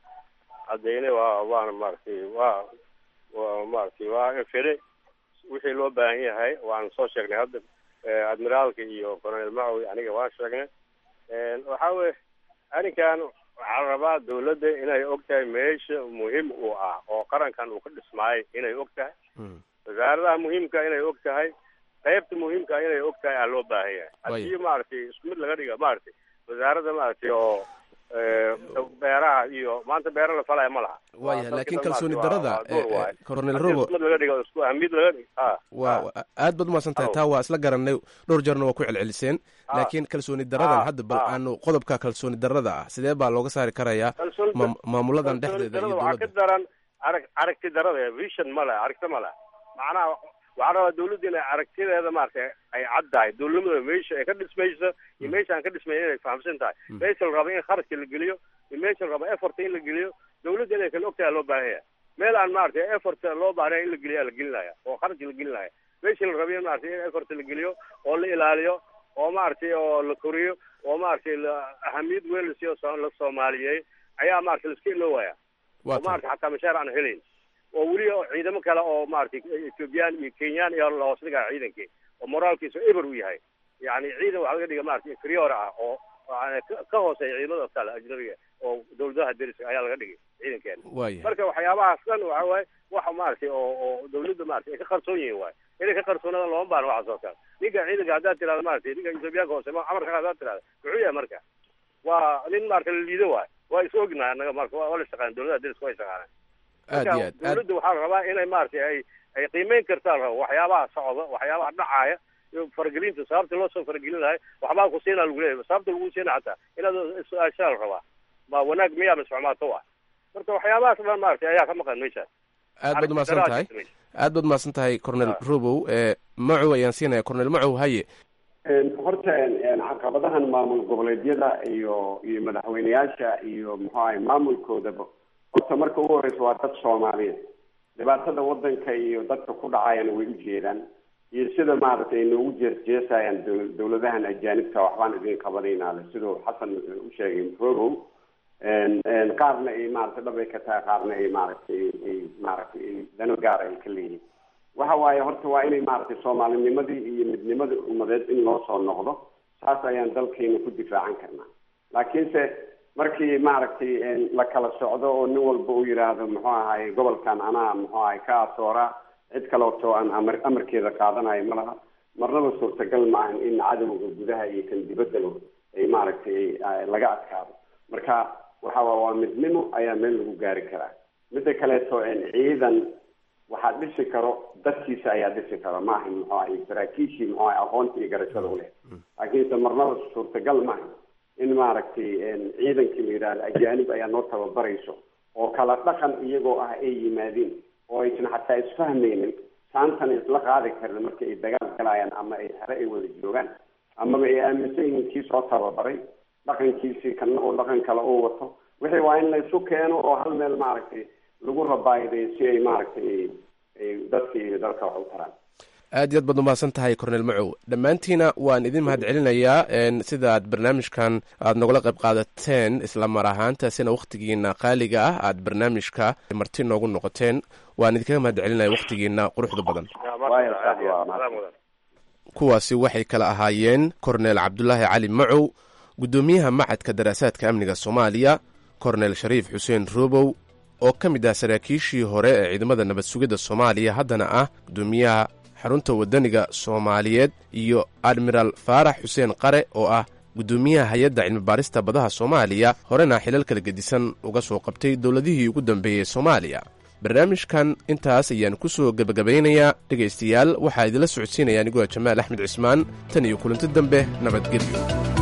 cadeynay waa waana maaragtay waa waa maaragtay waa fede wixii loo baahan yahay waan soo sheegnay hadda admiraalka iyo colonel macowi aniga waan sheegnay waxa weye arrinkan waxaa la rabaa dawladda inay og tahay meesha muhiim u ah oo qarankan uu ka dhismaayo inay og tahay wasaaradaha muhiimka inay og tahay qaybta muhiimka inay og tahay aa loo baahan yahay haddii maaragtay isku mid laga dhiga maaragtay wasaaradda maaragtay oo beeraha iyo maanta beera la falaya ma laha waaya laakiin kalsooni darada cornel robo mid laga dhigo isku ahmid laga dhig wa aad baad umahadsan tahay taa waa isla garanay dhowr jeerna waa ku celceliseen laakiin kalsooni daradan hadda bal aanu qodobka kalsooni darada ah sidee baa looga saari karayaa maamuladan dhexdeeda iyo waxaa ka daran arag aragti darada vision ma leh aragti ma leh macnaha waxaa rabaa dawladda inay aragtideeda maaragtay ay caddahay dawladnimada meesha ay ka dhismayso iyo meesha aan ka dhismayn inay fahamsan tahay meesha la raba in kharashka la geliyo iyo meesha la raba efforta in la geliyo dawladda inay kala ogtahay loo baahan yahay meel aan maaragtay effort loo baahnayn in la geliya la gelinaya oo kharash la gelinaya meesha la raba in maaragtay in effort la geliyo oo la ilaaliyo oo maaragtay oo la koriyo oo maaragtay la ahamiyad weyn la siiyo la soomaaliyeey ayaa maaragtay laiska iloowaya oo maaragtay xataa mashaar aan helayn oo weli ciidamo kale oo maaragtay ethoobiyan iyo kenyaan iyo lahoos dhigaa ciidankii oo moraalkiisu eber u yahay yani ciidan waxaa laga dhiga maaragtay inferior ah oo ka hooseeya ciidamada kale ajnabiga oo dawladaha deriska ayaa laga dhigay ciidankeena marka waxyaabahaas dhan waxa waaye waxa maaragtay oo oo dawladda maaragtay ay ka qarsoon yihiin waaye inay ka qarsoonadaan looma baahna waxaas oo kale ninka ciidanka haddaad tirahdo maaragtay ninka ethoobiyaanka hoose amarka haddaad tirahdo muxuu yahay marka waa nin maaragtay la liido waaye waa is ognahay annaga marka waa la shaqaan dawladaha deriska waa shaqaanaan aad iyo aad dawladda waxaa la rabaa inay maaragtay ay ay qiimeyn kartaa la rabo waxyaabaha socda waxyaabaha dhacaaya iyo faragelinta sababta loo soo faragelin lahay waxbaa ku siinaa lagu leeyahay sababta lagu siina xataa inaad su-aashaa la rabaa ma wanaag miyaa mise xumaato ah marka waxyaabahaas dhan maaragtay ayaa ka maqan meeshaas aad baad umahadsan tahay aad baad umahadsan tahay cornel robow macow ayaan siinaya cornel macow haye horta caqabadahan maamul goboleedyada iyo iyo madaxweyneyaasha iyo muxuu ahay maamulkoodaba horta marka ugu horeysa waa dad soomaaliyeed dhibaatada wadanka iyo dadka ku dhacayana way u jeedaan iyo sida maaragtay noogu jeesjeesayaan dawladahan ajaanibta waxbaan idin qabanaynaale siduu xasan u sheegay rogow qaarna ay maaragtay dhab ay ka tahay qaarna ay maaragtay ay maaragtay dano gaar ay ka leeyihin waxa waaye horta waa inay maaragtay soomaalinimadii iyo midnimadii ummadeed in loo soo noqdo saas ayaan dalkeena ku difaacan karnaa laakiinse markii maaragtay la kala socdo oo nin walba uu yidhaahdo muxuu ahaay gobolkan anaa muxuu ahay ka asooraa cid kaleoto aan amar amarkeeda qaadanayo ma laha marnaba suurtagal maahan in cadowga gudaha iyo kan dibaddaba ay maaragtay laga adkaado marka waxa waa waa midnimo ayaa meel lagu gaari karaa midda kaleeto ciidan waxaa dhisi karo dadkiisa ayaa dhisi karo maaha muxuu ahay saraakiishii muxuu ahay aqoonta iyo garashada uleh laakiinse marnaba suurtagal maaha in maaragtay ciidankii la yidhahdo ajaanib ayaa noo tababarayso oo kala dhaqan iyagoo ah ay yimaadeen oo aysan xataa isfahmaynin saantan isla qaadi karin marka ay dagaal galayaan ama ay hare ay wada joogaan amaba ay aaminsan yihiin kii soo tababaray dhaqankiisii kana oo dhaqan kale uu wato wixii waa in la isu keeno oo hal meel maaragtay lagu rabaayiday si ay maaragtay ay dadka iyo dalka wax u taraan aad iyo aad baad umahadsan tahay cornel macow dhammaantiina waan idin mahad celinayaa sida aad barnaamijkan aad nogala qayb qaadateen isla mar ahaantaasina wakhtigiina qaaliga ah aad barnaamijka marti noogu noqoteen waan idinkaga mahad celinaya wakhtigiina quruxda badan kuwaasi waxay kala ahaayeen kornel cabdulaahi cali macow guddoomiyaha macadka daraasaadka amniga soomaaliya kornel shariif xuseen robow oo ka mid ah saraakiishii hore ee ciidamada nabad sugidda soomaaliya haddana ah guddoomiyaha xarunta waddaniga soomaaliyeed iyo admiraal faarax xuseen qare oo ah guddoomiyaha hay-adda cilmibaarista badaha soomaaliya horena xilal kala gedisan uga soo qabtay dowladihii ugu dambeeyey soomaaliya barnaamijkan intaas ayaan ku soo gebagabaynayaa dhegaystayaal waxaa idinla socodsiinaya anigoo jamaal axmed cismaan tan iyo kulanti dambe nabadgelyo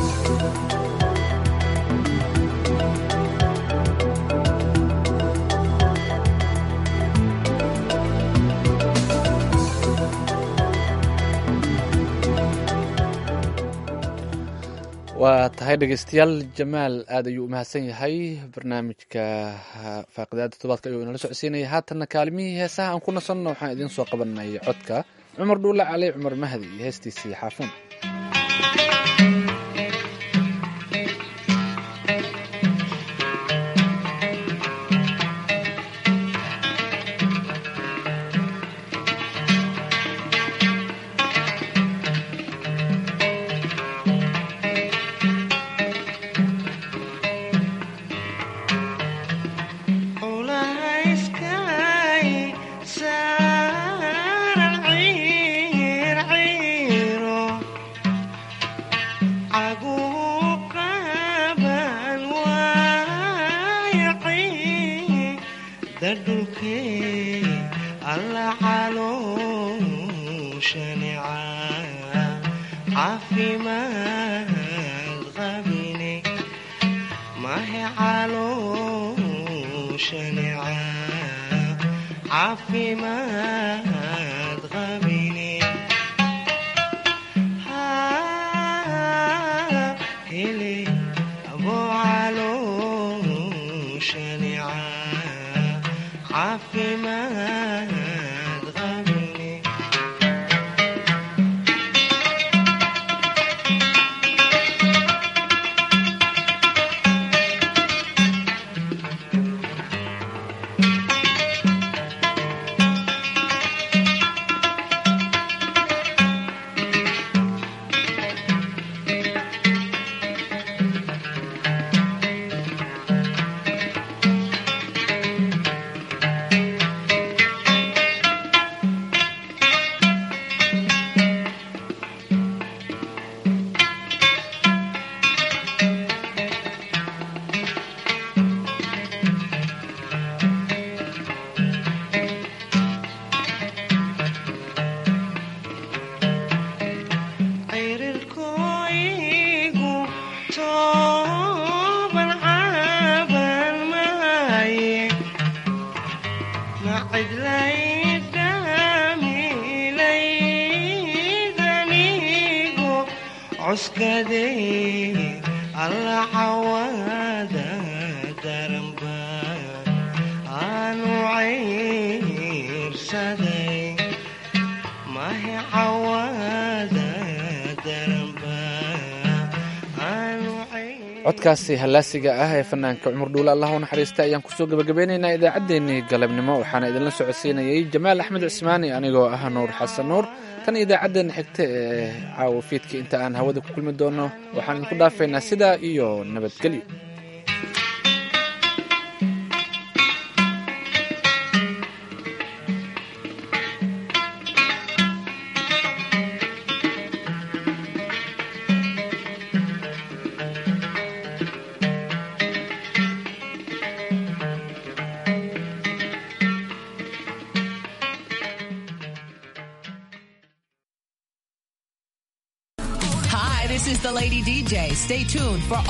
waa tahay dhegeystayaal jamaal aad ayuu umahadsan yahay barnaamijka faaqidaada todobaadka ayuu inala socodsiinaya haatanna kaalimihii heesaha aan ku nasanno waxaan idiin soo qabanay codka cumar dhuule cali cumar mahdi iyo heestiisii xaafuun codkaasi hallaasiga ah ee fanaanka cumar dhuule allah u naxariista ayaan kusoo gabagabeynaynaa idaacaddeenii galabnimo waxaana idinla socodsiinayay jamaal axmed cismaani anigoo ah nuur xasan nuur tan idaacaddeenna xigta ee caawa fiidka inta aan hawada ku kulmi doono waxaan idinku dhaafaynaa sidaa iyo nabadgelyo Hi, this is the Lady DJ. Stay tuned for